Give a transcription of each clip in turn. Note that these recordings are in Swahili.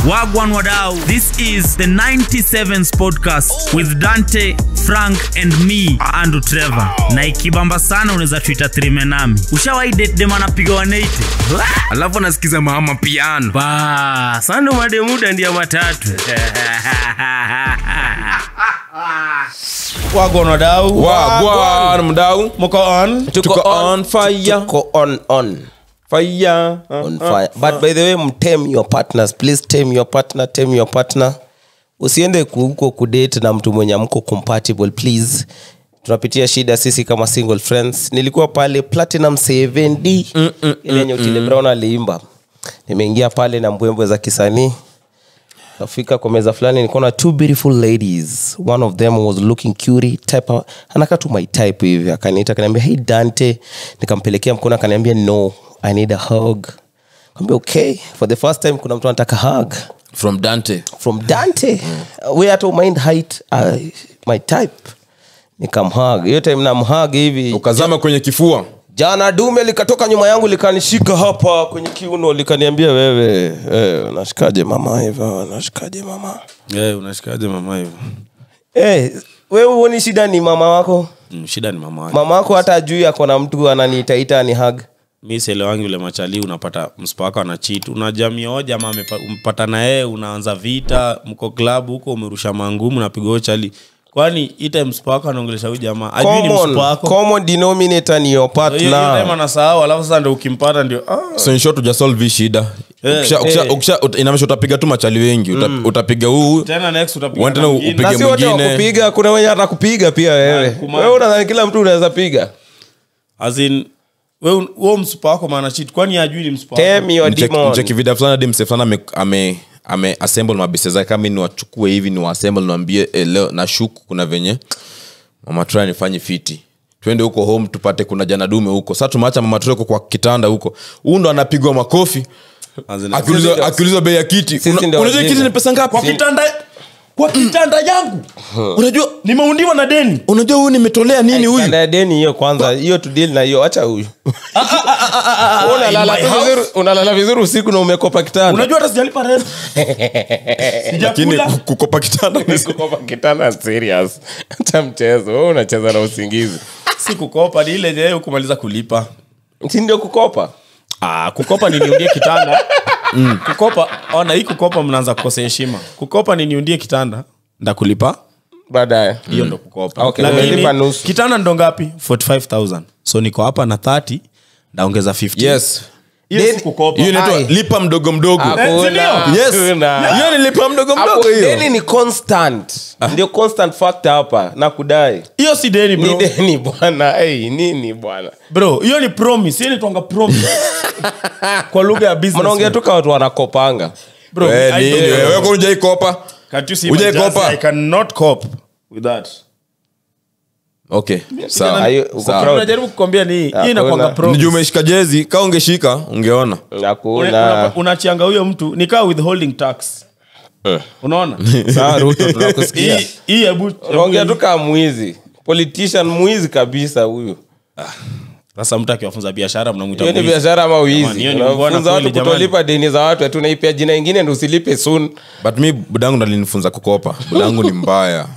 Wagwan Wadau. This is the 97s podcast with Dante, Frank and me, Andrew Trevor. Na ikibamba sana unaweza tuita trime nami. Ushawahi date dem anapiga 180? alafu anasikiza mama piano Ba, sando mademuda ndia matatu. wagwan wadau wagwan mdau mko on tuko on fire Tuko on on fire on fire but by the way mtem your partners please tame your partner tame your partner usiende ku- huko kudate na mtu mwenye amko compatible please tunapitia shida sisi kama single friends nilikuwa pale platinum 7d ile yenye Otile Brown aliimba nimeingia pale na mbwembwe za kisanii kafika kwa meza fulani nikaona two beautiful ladies one of them was looking cutie type anakaa tu my type hivi akaniita akaniambia hey dante nikampelekea mkono akaniambia no i need a hug kaambia okay for the first time kuna mtu anataka hug from dante from dante we hata mind height uh, my type nikamhug hiyo time namhug hivi ukazama kwenye kifua jana dume likatoka nyuma yangu likanishika hapa kwenye kiuno likaniambia wewe eh, unashikaje mama hivyo unashikaje mama hey, unashikaje mama hivyo hey, wewe huoni shida ni mama wako mm, shida ni mama wake mama wako hata juu ako na mtu ananiitaita ni hug mi sielewangi vile machali unapata mspaka na chit unajamia o jama mpata na yeye unaanza vita mko klabu huko umerusha mangumu napiga chali kwani ite mspaka anaongelesha huyu jamaa ajui ni common, mspako common denominator ni your hiyo hiyo time partner anasahau alafu sasa ndo ukimpata ndio ah. so in short ujasolve hii shida Ukisha- ukisha- ukisha- ut- inamaanisha utapiga tu machali wengi Uta- utapiga huu tena next utapiga Uende na na mwingine. upige na si wote mwingine. wakupiga kuna wenye atakupiga pia wewe kuma- wewe unadhani kila mtu unaweza piga As in, we we mspako maana chit kwani ajui ni mspako tame your demon mcheki vida fulani hadi mse fulani ame, ame, ame assemble mabese zake kama ni wachukue hivi ni waassemble niwaambie eh, leo na shuku kuna venye mama Troy nifanye fiti twende huko home tupate kuna jana dume huko sasa tumeacha mama Troy huko kwa kitanda huko huu ndo anapigwa makofi As in, akiulizwa akiulizwa bei ya kiti Sisi Una- ndio unajua wajinga. kiti ni pesa ngapi kwa kitanda kwa kitanda yangu unajua nimeundiwa na deni unajua huyu nimetolea nini huyu Kanda ya deni hiyo kwanza hiyo tudili na hiyo acha huyu Wewe unalala in tu my house. vizuri- unalala vizuri usiku na umekopa kitanda unajua hata sijalipa rent lakini sijakula ku- kukopa kitanda ni- kukopa kitanda serious hata mchezo wewe unacheza na usingizi si kukopa ni ile je kumaliza kulipa si ndio kukopa ah, kukopa ni niundie kitanda mm. kukopa ona hii kukopa mnaanza kukosa heshima kukopa ni niundie kitanda ndakulipa baadaye hiyo ndo kukopa Okay, umelipa nusu. kitanda ndo ngapi 45000 so niko hapa na 30 ndaongeza 50 yes hiyo si Deni- kukopa hiyo inaitwa Ai. lipa mdogo mdogo Hakuna, yes hakuna. hiyo ni lipa mdogo Hapo mdogo hiyo deni ni constant ndio constant factor hapa na kudai hiyo si deni ni bro deni bwana hey, nini bwana bro hiyo ni promise hiyo ni twanga promise kwa lugha ya business mnaongea tu kama watu wanakopanga bro Eh, I nini don't- wewe wewe unajai kopa Can't you see Ujai my jersey? kopa? I cannot cope with that. okay sawa Are you- uko Sawa. proud? unajaribu kukwambia ni hii Hakuna. inakwanga promise. nijuu umeshika jezi ka ungeshika ungeona Una- hakuna una- unachianga huyo mtu nikaa withholding tax unaona sawa ruto tunakusikia Hii- hii hebu ongea tu kama mwizi politician mwizi kabisa huyu sasa mtu akiwafunza biashara mnamwita hiyo ni mwizi. biashara ama Jamani, wizi hiyo ni mbona unafunza kweli, watu jamani. kutolipa deni za watu ati unaipia jina ingine ndo usilipe soon but mi budangu ndo alinifunza kukopa budangu ni mbaya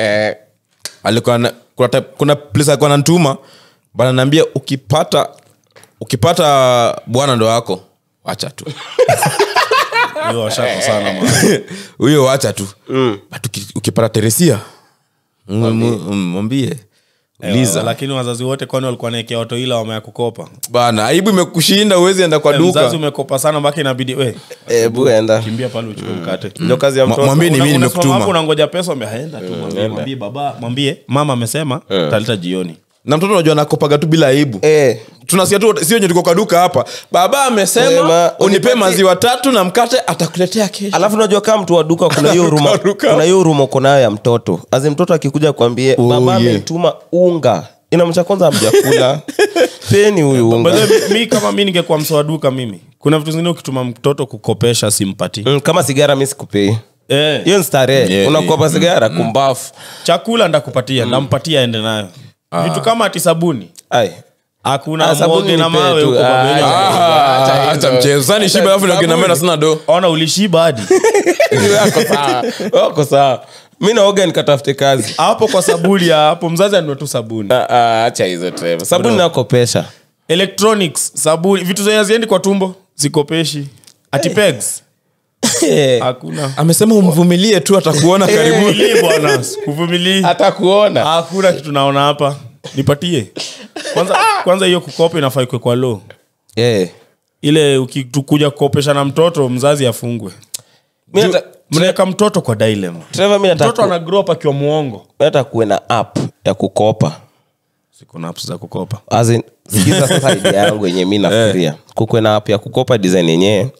alikuwa na, kuna, type- kuna place alikuwa nantuma bana naambia ukipata ukipata bwana ndo wako wacha tu Hiyo washako sana man. huyo wacha tu but uki- ukipata teresia mm, mm, mwambie uliza lakini wazazi wote kwani walikuwa naekea watu ila wamea kukopa bana aibu imekushinda uwezi enda kwa mzazi duka umekopa sana mpaka inabidi we hebu enda kimbia pale uchukue mkate ndio kazi ya Mwa- mtoto mwambie ni Una- mimi unasimama hapo nimekutuma unangoja pesa umeaenda tu mwambie, mwambie baba mwambie mama amesema talita jioni na mtoto unajua nakopaga tu bila aibu eh tunasikia tu sio nye tuko kwa duka hapa baba amesema Sema, unipe unipatie- maziwa tatu na mkate atakuletea kesho alafu unajua kama mtu wa duka kuna hiyo huruma Ruka. kuna hiyo huruma uko nayo ya mtoto azi mtoto akikuja kwambie Oh, baba yeah. ametuma unga inamcha kwanza amjakula peni huyu By unga the way, mi kama mi ningekuwa msoa duka mimi kuna vitu zingine ukituma mtoto kukopesha simpati Mm, kama sigara mi sikupei eh, hiyo ni starehe Yeah, unakopa sigara kumbafu chakula ndakupatia ndampatia aende nayo vitu kama ati sabuni ai hakuna Ah, sabuni mwoge na nipe mawe tu. huko Ah, Babeli. ah, Acha Ah, hizo. acha mchezo sasa ni shiba alafu ndio kina mena sina do ona ulishiba hadi wako sawa wako sawa mi naoga nikatafute kazi hapo kwa sabuni ya hapo mzazi anunue tu sabuni Ah, ah, acha hizo Trevor. sabuni nakopesha electronics sabuni vitu zenye haziendi kwa tumbo zikopeshi ati pegs hakuna amesema umvumilie tu atakuona karibu Vumilie bwana kuvumilii hata kuona hakuna kitu naona hapa nipatie kwanza kwanza hiyo kukopa inafaa ikwe kwa lo Eh. ile ukikuja kukopesha na mtoto mzazi afungwe Mi nata- mnaweka mtoto kwa dilema Trevor, mi nataka mtoto ku- ana grow up akiwa muongo mi nataka kuwe na app ya kukopa siku na apps za kukopa As in, sikiza sasa idea yangu yenye mi nafikiria kukwe na app ya kukopa design yenyewe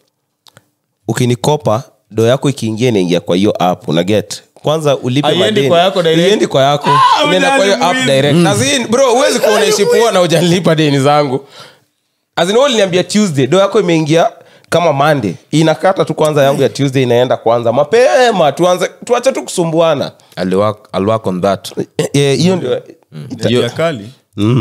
ukinikopa do yako ikiingia inaingia kwa hiyo app una get kwanza ulipe Haiendi madeni. kwa yako direct? Haiendi kwa yako inaenda kwa hiyo app mwizi. direct As in, bro huwezi kuwa unaishi poa na ujanilipa deni zangu As in, wewe uliniambia tuesday do yako imeingia kama monday inakata tu kwanza yangu ya tuesday inaenda kwanza mapema tuanze tuache tu kusumbuana aliwork aliwork on that Eh, hiyo ndio Hiyo- ya kali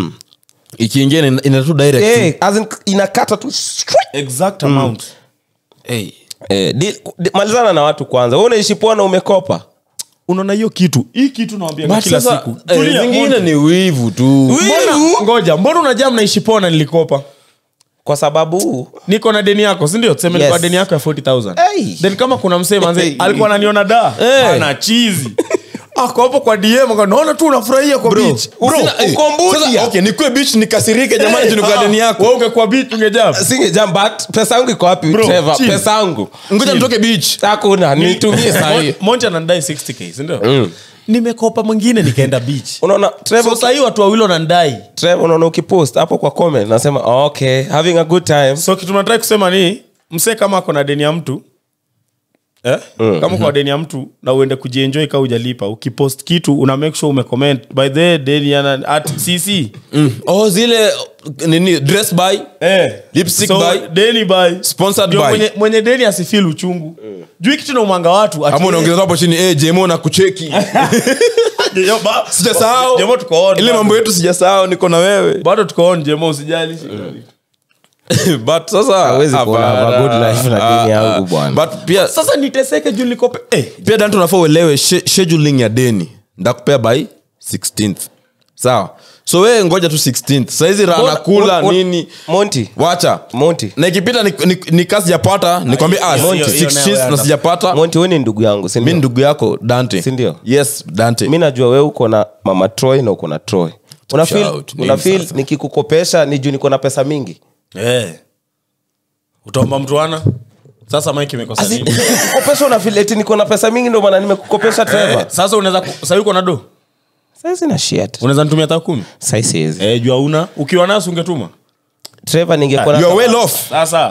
ikiingia ina- ina tu direct Eh, as in, inakata tu straight. exact amount hey. Eh, di- di- malizana na watu kwanza we unaishi poa na umekopa unaona hiyo kitu hii kitu nawambia But kila sasa, siku eh, Tulia, zingine Monty. ni wivu tu Mbona- ngoja mbona unajaa mnaishi poa na nilikopa kwa sababu niko na deni yako sindio tuseme Yes. nilikuwa deni yako ya 40000 Hey. then kama kuna msee manze Hey. alikuwa ananiona da ana chizi ako hapo kwa dm aka, naona tu unafurahia kwa beach Bro, Sina- eh, uko Mbudia. sasa, okay, nikue beach nikasirike jamani juu niko na deni yako wewe ungekuwa beach ungejaa singejam but pesa yangu iko wapi Bro, Trevor? chill. pesa yangu ngoja nitoke beach hakuna nitumie sahii monja anandai 60k sindio nimekopa mwingine nikaenda beach unaona Trevor, so sahii watu wawili wanandai Trevor, unaona ukipost hapo kwa comment nasema okay having a good time so kitu natrai kusema ni msee kama ako na deni ya mtu eh? mm. kama kwa deni ya mtu na uende kujienjoy ka ujalipa ukipost kitu una make sure umecomment by the way, deni yana at cc mm. oh zile nini dress by eh. Lipstick so, buy. deni by Sponsored Ndio by. mwenye, mwenye deni asifil uchungu juu hii kitu na umanga watu ati- ama unaongeza hapo chini eh jemo na kucheki Yo, ba- sijasahau Jemo tuko on, ile bado. mambo yetu sijasahau niko na wewe bado tuko on jemo usijali but sasa Hawezi kuona hapana. have a good life na deni Ah, yangu ah. bwana. but pia sasa niteseke juu nikope eh. pia danto unafaa uelewe she- scheduling ya deni ndakupea by 16th sawa so wee ngoja tu 16th saizi Mbona- ranakula Mon- nini Monty wacha Monty na ikipita ni, ni, ni kasi sijapata nikwambia ah, hiyo- hiyo- hiyo 16th nayo na sijapata Monty wewe ni ndugu yangu si mi ndio? ni ndugu yako dante Si ndio? yes dante mi najua wewe uko na mama troy na uko na troy una feel, Shout, name una feel sasa. nikikukopesha ni juu niko na pesa mingi Eh. utaomba mtuana sasa mike imekosa As in, nini nikikukopesha una feel eti niko na pesa mingi ndio maana nimekukopesha Trevor. Eh, sasa unaweza ku- sahii uko na do Sasa sina shit. unaweza nitumia hata kumi Sasa siwezi. eh, jua una ukiwa naso ungetuma Trevor ningekuwa na you are well off sasa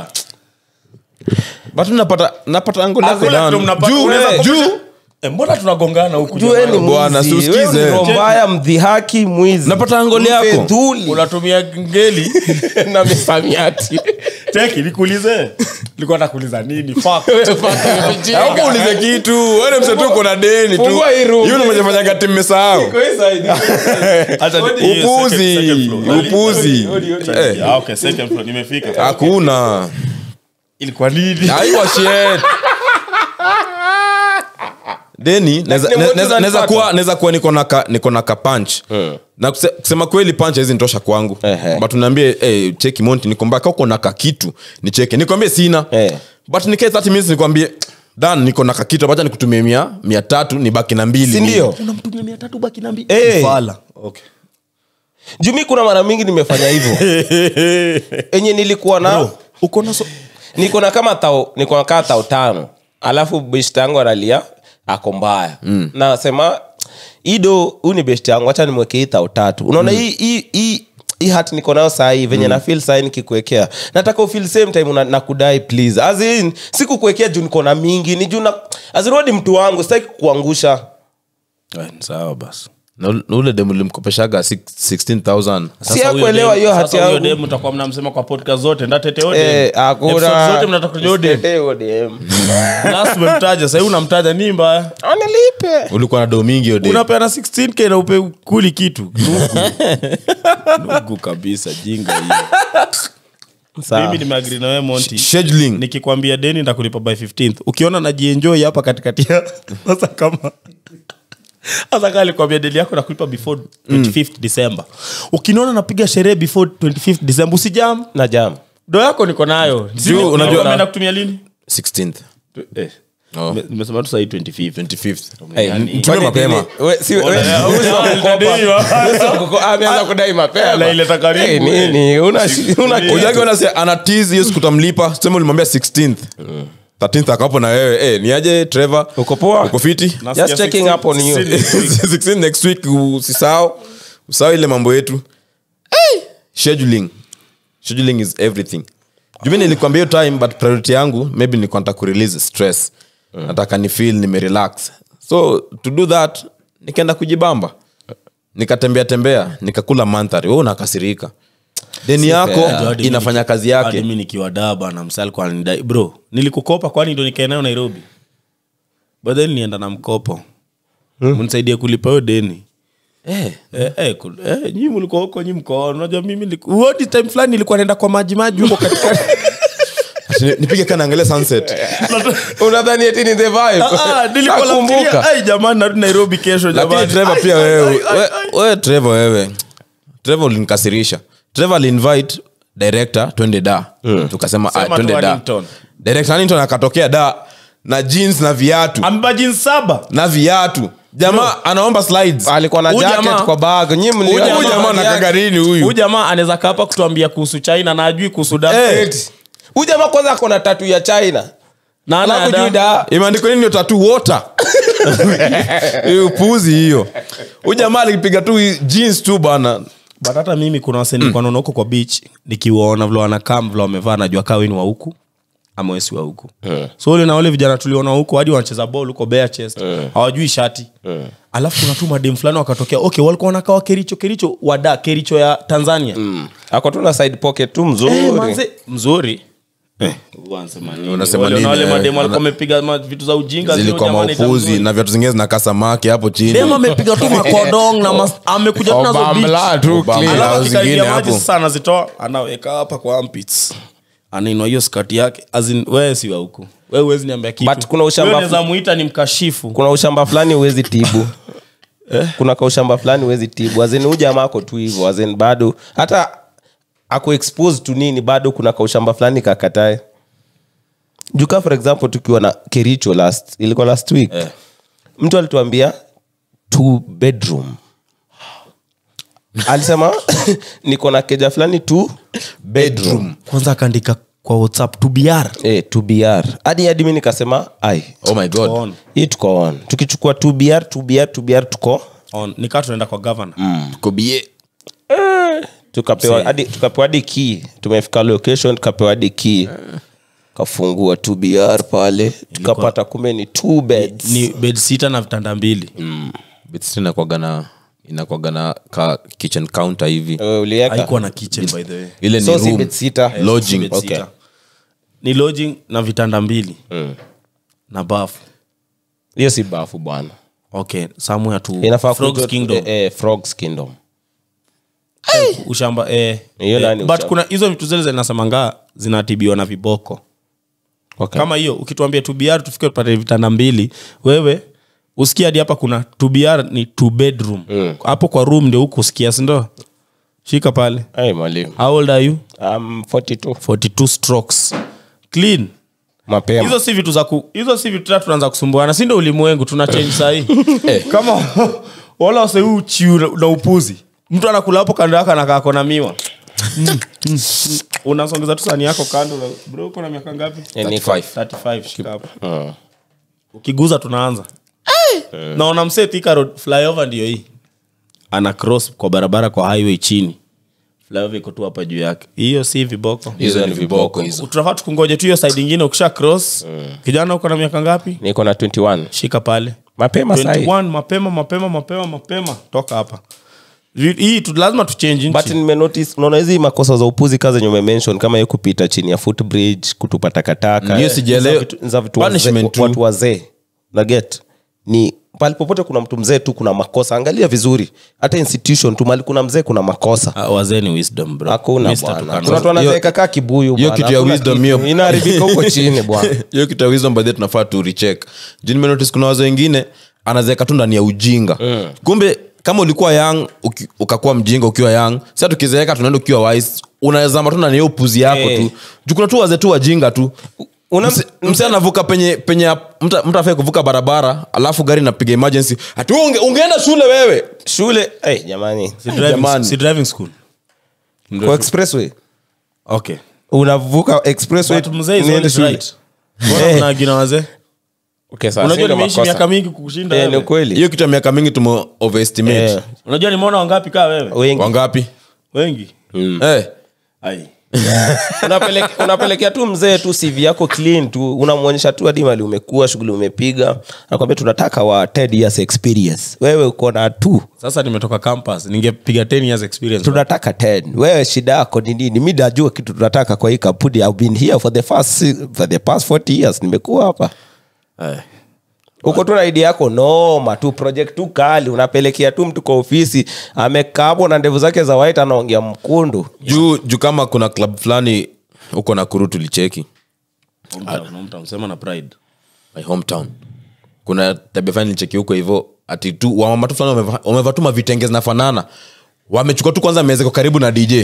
but napata napata ango lako Hakuna Dan. kitu mnapata- Juu, unaweza eh, kopesha- juu Eh, mbona tunagongana huku Juu wewe ni jamani? Bwana, mwizi. si usikize. Wewe ni roho mbaya mdhihaki mwizi Napata angoli yako. Mfedhuli. unatumia ngeli na misamiati teki nikuulize likuwa nakuuliza nini Fuck. Hapo ulize kitu wewe mse tu uko na deni tu Fungua hii room. hiyo nimefanya kati mmesahau Acha ni- hiyo second- upuzi second floor. upuzi Eh, Ah, okay, second floor, nimefika hakuna ilikuwa nini aiwa shit deni naweza- Lakini ne- wote naweza- naweza unanipata. kuwa naweza kuwa niko na ka, niko na kapanch na kuse, kusema kweli panch hizi nitosha kwangu Ehe. but unaambie hey, cheki monti niko mbaka uko na kakitu nicheke nikwambie sina Eh. but nikae 30 minutes nikwambie dan niko na kakitu acha nikutumie mia mia tatu nibaki na mbili si ndio unamtumia mia tatu baki na mbili Eh. Fala. Okay. juu mi kuna mara mingi nimefanya hivyo enye nilikuwa na Bro, uko na so- niko na kama tao niko na kaa tao tano alafu best yangu analia ako mbaya mm. nasema ido huu ni best yangu hacha nimweke hii tao tatu unaona hii hii hii hii hat niko nayo sahii venye mm. na feel sahii nikikuwekea nataka ufeel same time una, nakudai please as in sikukuwekea juu niko na mingi ni juu na as in wewe ni mtu wangu sitaki kukuangusha Eh, ni sawa basi na ule- na ule demu limkopeshaga 16000 Sasa Si huyo hakuelewa demu- hiyo sasa hati huyo yangu. demu mtakuwa mnamsema kwa podcast zote ndatete huyo Eh, demu. hakuna. Episode zote mnataka kujua huyo demu. Usitetee huyo demu. Last umemtaja sahii unamtaja ni mbaya Analipa. ulikuwa na do mingi hiyo day. unapeana 16k na upe kuli kitu nugu nugu kabisa jinga hiyo mimi nimeagri na wewe monti scheduling nikikwambia deni ndakulipa by 15th ukiona najienjoy hapa katikati ya sasa kama sasa kama alikwambia deni yako nakulipa before 25th december ukiniona napiga sherehe before 25th december usijam na jam do yako niko nayo Juu, unajua- unaenda kutumia lini 16th Eh, Oh. nime- nimesema tu sahii 25th 25th Hey, Yani- kwani Tume mapema. dini- we- si- we- Ona- usi wa kukopa. Usi wa kuko- ameanza kudai mapema. Anaileta karibu, Hey, eh. nini? Una shi- una kitu. ujake wanase anatiz hiyo siku utamlipa sema ulimwambia 16th 13th akapo na wewe eh, ni aje trevor Uko poa? uko fiti Nasikia Just checking 16th, up on you. 16th. 16 next week usisahau usahau ile mambo yetu hey! scheduling scheduling is everything jumi nilikwambia hiyo time but priority yangu maybe nilikuwa nataka kurelease stress nataka ni feel nimerelax so to do that nikaenda kujibamba nikatembea tembea nikakula mandhari we unakasirika deni yako Hadi mi inafanya niki- kazi hadi yake mi nikiwa daba na msal kwa nidai bro nilikukopa kwani ndo nikae nayo nairobi but then nienda na mkopo mnisaidie kulipa hiyo deni eh. Eh, eh, kul- eh, nyi mlikuwa huko nyi mkoa unajua mimi niliku- Uoni time fulani nilikuwa naenda kwa maji maji huko katikati Ati ni- nipige kana angalia sunset unadhani eti ni the vibe? Ah, ah, nilikuwa Nakumbuka. nafikiria, ai jamani narudi nairobi kesho lakini jamani trevor Ai, pia ai, wewe ai, ai, we- ai. wewe trevor wewe trevor ulinikasirisha trevor aliinvite director twende da tukasema Sema ah, twende tu da Huntington. director Huntington akatokea da na jeans na viatu amebeba jeans saba na viatu jamaa anaomba slides alikuwa na Huyu jacket jamaa- kwa bag Nyi mliona Huyu huyu jamaa bag na yake? kagarini huyu huyu jamaa anaweza kaa hapa kutuambia kuhusu china na ajui kuhusu da Eh. Eti. huyu jamaa kwanza ako na tatu ya china na ana alafu da- juu da imeandikwa nini hiyo tatu water hiyo upuzi hiyo huyu jamaa alipiga tu jeans tu bana but hata mimi kuna wase nilikuwa naona huko kwa beach nikiwaona vile wanakaa vile wamevaa najua kaa weni wa huku ama wesi wa huku so ule na wale vijana tuliona huko hadi wanacheza ball huko bare chest hawajui shati alafu kuna tu madem fulani wakatokea okay walikuwa wanakaa wa kericho kericho wada kericho ya tanzania ako tu na side pocket tu Eh, mzuri manze, mzuri Wanasema nini? Unasema Wale- nini, na wale eh, madem walikuwa ana- wamepiga ma- vitu za ujinga zile zilikuwa jamani, maupuzi tamzuri. na viatu zingine zinakaa samaki hapo chini dem amepiga tu makodong na mas- amekuja tu nazo Obamla beach. tu Obama. clean. Alafu alafu zingine akikaribia maji hapo. sasa anazitoa anaweka hapa kwa armpits anainua hiyo skati yake As in, wewe si wa huku wewe huwezi niambia kitu But kuna ushamba- Wewe unaweza muita ni mkashifu kuna ushamba fulani huwezi tibu kuna kaushamba fulani huwezi tibu azin huu jamaa ako tu hivo azin bado hata ako exposed to nini bado kuna kaushamba fulani kakatae juka for example tukiwa na kericho last ilikuwa last week Eh. mtu alituambia two bedroom alisema niko na keja fulani two bedroom kwanza akaandika kwa whatsapp to br eh, 2br hadi hadi mi nikasema ai oh my god on, hii tuko on tukichukua 2br 2br 2br tuko on. nikaa tunaenda kwa governor kobie tukapewa hadi tukapewa hadi key tumefika location tukapewa hadi key kafungua 2br pale tukapata kumbe ni two beds ni bed sita na vitanda mbili bits inakwaga na inakwaga na ka kitchen counter hivi Wewe ulieka haikuwa na kitchen by the way ile so ni si room bed sita lodging Bed Okay. sita. ni lodging na vitanda mbili na bafu hiyo si bafu bwana okay somewhere to inafaa Frogs kuitwa- Kingdom. eh, eh, Frogs Kingdom. ushamba eh, Hiyo eh, nani but ushamba? kuna hizo vitu zile zinasemanga zinatibiwa na viboko Okay. kama hiyo ukituambia tubr tufike tupate vitanda mbili wewe usikia hadi hapa kuna tubr ni two bedroom hapo kwa room ndio huku usikia sindo shika pale Hey, mwalimu how old are you um, 42 42 strokes clean mapema hizo si vitu za ku hizo si vitu tatu tunaanza kusumbuana si ndo ulimwengu tuna change sahii kama wala wase huu chiu na- na upuzi mtu anakula hapo kando yako anakaa kona miwa Mm, mm, mm. unasongeza tu sani yako kando na- bro uko na miaka ngapi Eh, niko. 35 shika hapo Mm. ukiguza tunaanza naona msee Thika road flyover ndio hii ana cross kwa barabara kwa highway chini flyover iko tu hapa juu yake hiyo si viboko hizo ni viboko hizo tunafaa tukungoje tu hiyo side ingine ukisha cross kijana uko na miaka ngapi niko na 21 shika pale mapema sahi 21 mapema mapema mapema mapema toka hapa Vi- hii tu, lazima tuchange but nchi nimenotice unaona hizi makosa za upuzi kazi zenye umemention kama hiyo kupita chini ya footbridge kutupa takataka Hiyo eh, sijaelewa. za vitu- za vitu Punishment wazee- tu. watu wazee naget ni pali popote kuna mtu mzee tu kuna makosa angalia vizuri hata institution tu mali kuna mzee kuna makosa Ah, wazee ni wisdom bro hakuna Mr. bwana Tukano. kuna watu wanazeeka kaa kibuyu hiyo bwana. kitu ya Hakuna wisdom kitu. hiyo. inaharibika huko chini bwana hiyo kitu ya wisdom by the way tunafaa tu recheck juu nimenotice kuna wazo wengine anazeeka tu ndani ya ujinga kumbe kama ulikuwa young uki, ukakuwa mjinga ukiwa young sasa tukizeeka tunaenda ukiwa wise unazama tu ndani ya hiyo upuzi yako Eh. tu juu kuna tu wazee tu wajinga tu Una- Mse- mse anavuka penye penye mtu mtu afai kuvuka barabara alafu gari napiga emergency ati wewe unge, ungeenda shule wewe shule hey, jamani Si driving- Jamani. si driving school kwa expressway okay unavuka expressway But mzee is niende always shule. right. Mbona Eh. mnaagina wazee Okay, sawa, unajua sio nimeishi makosa. miaka mingi kukushinda Eh, ni wewe. ukweli hiyo kitu ya miaka mingi tume overestimate Eh. unajua nimeona wangapi kaa wewe wengi wangapi wengi eh Ai. Unapeleke- unapelekea tu mzee tu cv yako clean tu unamwonyesha tu hadi mali umekuwa shughuli umepiga nakwambia tunataka wa 10 years experience wewe uko na tu sasa nimetoka campus ningepiga 10 years experience tunataka 10 wewe shida yako ni nini mi najua kitu tunataka kwa hii kampuni I've been here for the first si- for the past 40 years nimekuwa hapa Eh. uko tu na idea yako noma tu project tu kali unapelekea tu mtu kwa ofisi amekaa hapo na ndevu zake za white anaongea mkundu juu juu kama kuna club fulani huko nakuru tulicheki Hometown, hometown, sema na pride my hometown kuna tabia fulani nilicheki huko hivyo ati tu wamama tu fulani wameva- wamevaa tu mavitenge zinafanana wamechukua tu kwanza mezeko karibu na dj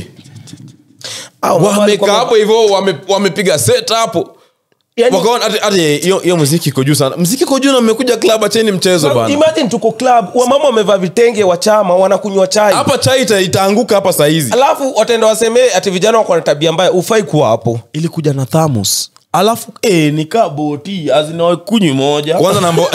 wamekaa hapo hivyo wame- wamepiga set hapo Yani- wakaona ati- ati hiyo hiyo muziki iko juu sana muziki iko juu na mmekuja club acheni mchezo bana imagine tuko club wamama wamevaa vitenge wa chama wanakunywa chai hapa chai ita- itaanguka hapa sahizi alafu wataenda wasemee ati vijana wako na tabia mbaya ufai kuwa hapo ilikuja na thamos alafu eh, nikaa boti azinakunywi moja kwanza nambo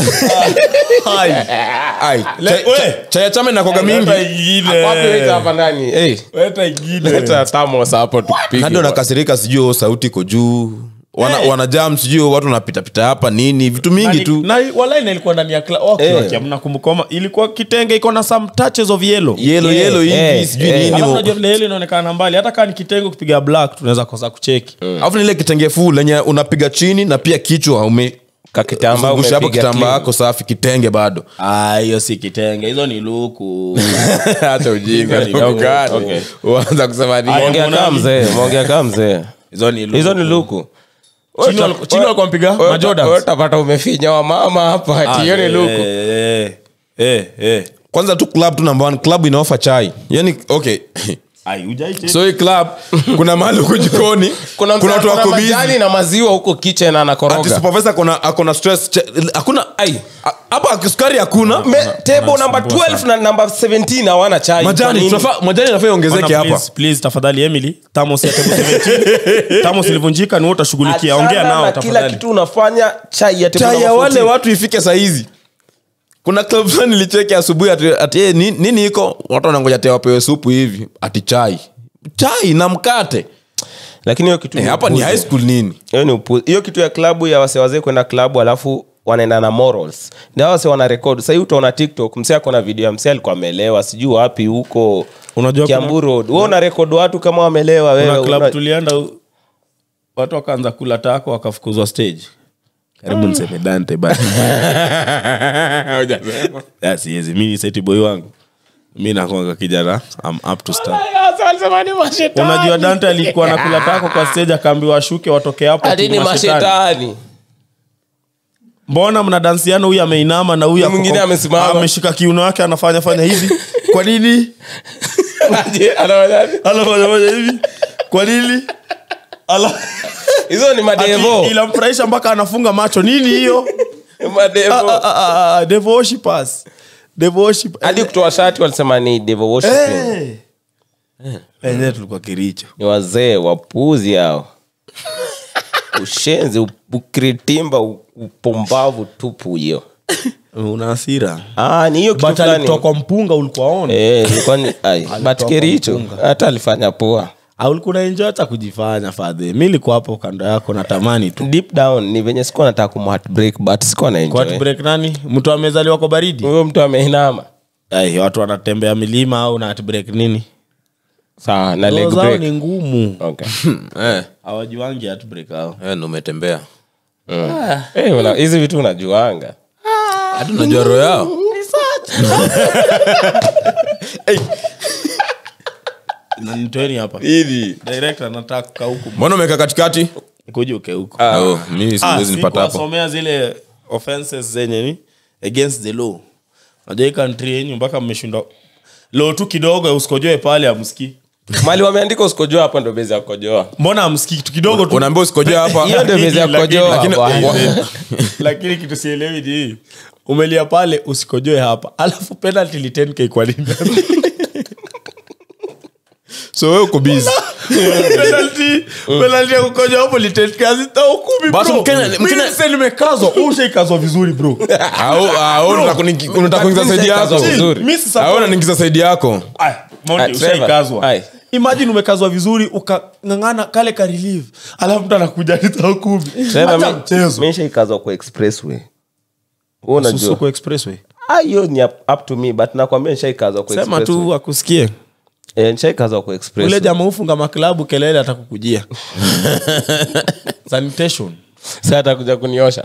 Hai. Ai, Le- chai- we. chai- chai ya chama inakoga mingi Leta ingine. Wapi weka hapa ndani hey. Leta ingine. leta tamos hapo tupige hadi wanakasirika sijui oh, sauti iko juu wana, Eh. wanajam sijui oh, watu wanapitapita hapa nini vitu mingi tu na walai na ilikuwa ndani ya kla- okay, Eh. okay, mnakumbukoma ilikuwa kitenge iko na some touches of yellow yelo Yeah, yelo hivi yeah, sijui yeah. nini alafu mo- unajua vile yellow inaonekana mbali hata kaa ni kitenge ukipiga black tunaweza kosa kucheki alafu nile kitenge fuu lenye unapiga chini na pia kichwa ume Kakitambaa zungusha hapo umepiga kitambaa clean. yako safi kitenge bado Ah, hiyo si kitenge hizo ni luku hata ujinga ni Okay. Okay. uanza kusema Aya, nini Mwongea mbona kama ni- mzee mwongea kama mzee hizo ni luku. hizo ni luku Chini wal- chini walikuwa wamepiga Majordans. utapata umefinya wamama hapa Ah, ati hiyo ni eh, luku eh, eh, eh. kwanza tu club tu number one club inaofa chai yani okay Ai, hujai so hii club kuna mahali huko jikoni kuna kuna watu wako busy majani na maziwa huko kitchen ati anakoroga supervisor akona akona stress che- hakuna ai a- hapa sukari hakuna Me- table number 12 na number 17 hawana chai Kwa majani nini? tunafaa majani inafaa iongezeke Bwana, hapa please, please, tafadhali emily tamos ya table 17 tamos ilivunjika ni wewe utashughulikia ongea Achana nao na kila tafadhali kitu unafanya chai ya table chai ya number wale 14. watu ifike sahizi kuna club fulani nilicheki asubuhi ati, ati eh, ni- nini iko watu wanangoja te wapewe supu hivi ati chai chai na mkate lakini hiyo kitu eh, ni hapa ni upuzi. high school nini hiyo ni upuzi. hiyo kitu ya klabu ya wase wazee kwenda klabu alafu wanaenda na morals na wase wana rekod sahii utaona tiktok msee ako na video ya msee alikuwa amelewa sijui wapi huko Unajua kiambu kuna- road wewe una rekod watu kama wamelewa kuna wewe club una- tulienda u- watu wakaanza kula tako wakafukuzwa stage karibu niseme dante basi Ya, siwezi mi ni seti boy wangu mi nakwanga kijana I'm up to stand unajua dante alikuwa nakula tako kwa stage akaambiwa ashuke watoke hapo Ati ati ni mashetani. mashetani mbona mnadansiana huyu ameinama na huyu Na mwingine ako- amesimama. ameshika kiuno yake anafanya fanya hivi kwa nini Aje, anafanyaje? anafanya fanya hivi kwa nini Ala- hizo ni madevo Ati inamfurahisha mpaka anafunga macho nini hiyo Ah, madevo ah, ah, ah, devil worshippers. Devil worship- hadi kutoa shati walisema ni devo worshiping Eh. Enyewe tulikuwa kiricho ni wazee wapuzi hao ushenzi ukiritimba u- upumbavu tupu hiyo una hasira ah, ni hiyo kitu but fulani. alitoa kwa mpunga ulikuwa on Eh, ilikuwa ni- ai, but kericho hata alifanya poa au ulikuwa unaenjoy hata kujifanya fadhe mi likuwa hapo kando yako natamani tu deep down ni venye sikuwa nataka kumheartbreak but sikuwa na Kwa enjoy break nani mtu amezaliwa kwa baridi huyo mtu ameinama Ai, watu wanatembea milima au na break nini sawa na leg Roho zao break ni ngumu okay eh, hawajuangi break au eh, ndo umetembea Eh, una- hizi vitu unajuanga hata unajua roho yao Na nitoeni hapa hivi director nataka kukaa huku mbona umeweka katikati kuja uke huku Oh, mimi siwezi nipata hapo kuwasomea zile offenses zenye ni against the law najua hii country yenyu mpaka mmeshindwa law tu kidogo usikojoe pale amsikii mali wameandika usikojoa hapo ndo bezi ya kukojoa mbona amsikii kitu kidogo tu unaambia usikojoa hapa hiyo ndio bezi ya Lakini- kukojoa lakini- bwana. lakini kitu sielewi ni hii umelia pale usikojoe hapa alafu penalty ni 10k kwa nini so wewe uko busy penalty penalty ya kukojoa hapo ni 10k hazita hukumi Basi bro Mkenya- mimi Mkenya- sasa nimekazwa wewe ushaikazwa vizuri bro au au unataka kuni- unataka kuingiza saidi yako Kazwa vizuri. mimi sasa au unaniingiza saidi yako Aya, Monty, Aya, Trevor. ushaikazwa Aya. imagine umekazwa vizuri ukang'ang'ana kale ka relief alafu mtu anakuja nita kumi Trevor, Acha mi- mchezo mi nishaikazwa kwa expressway Wewe unajua Susuko expressway Ah, hiyo ni up, up to me but nakwambia nishaikazwa kwa sema expressway. tu akusikie Eh, nishaikazwa kwa ule expressway. jamaa ufunga maklabu kelele atakukujia sanitation Sasa atakuja kuniosha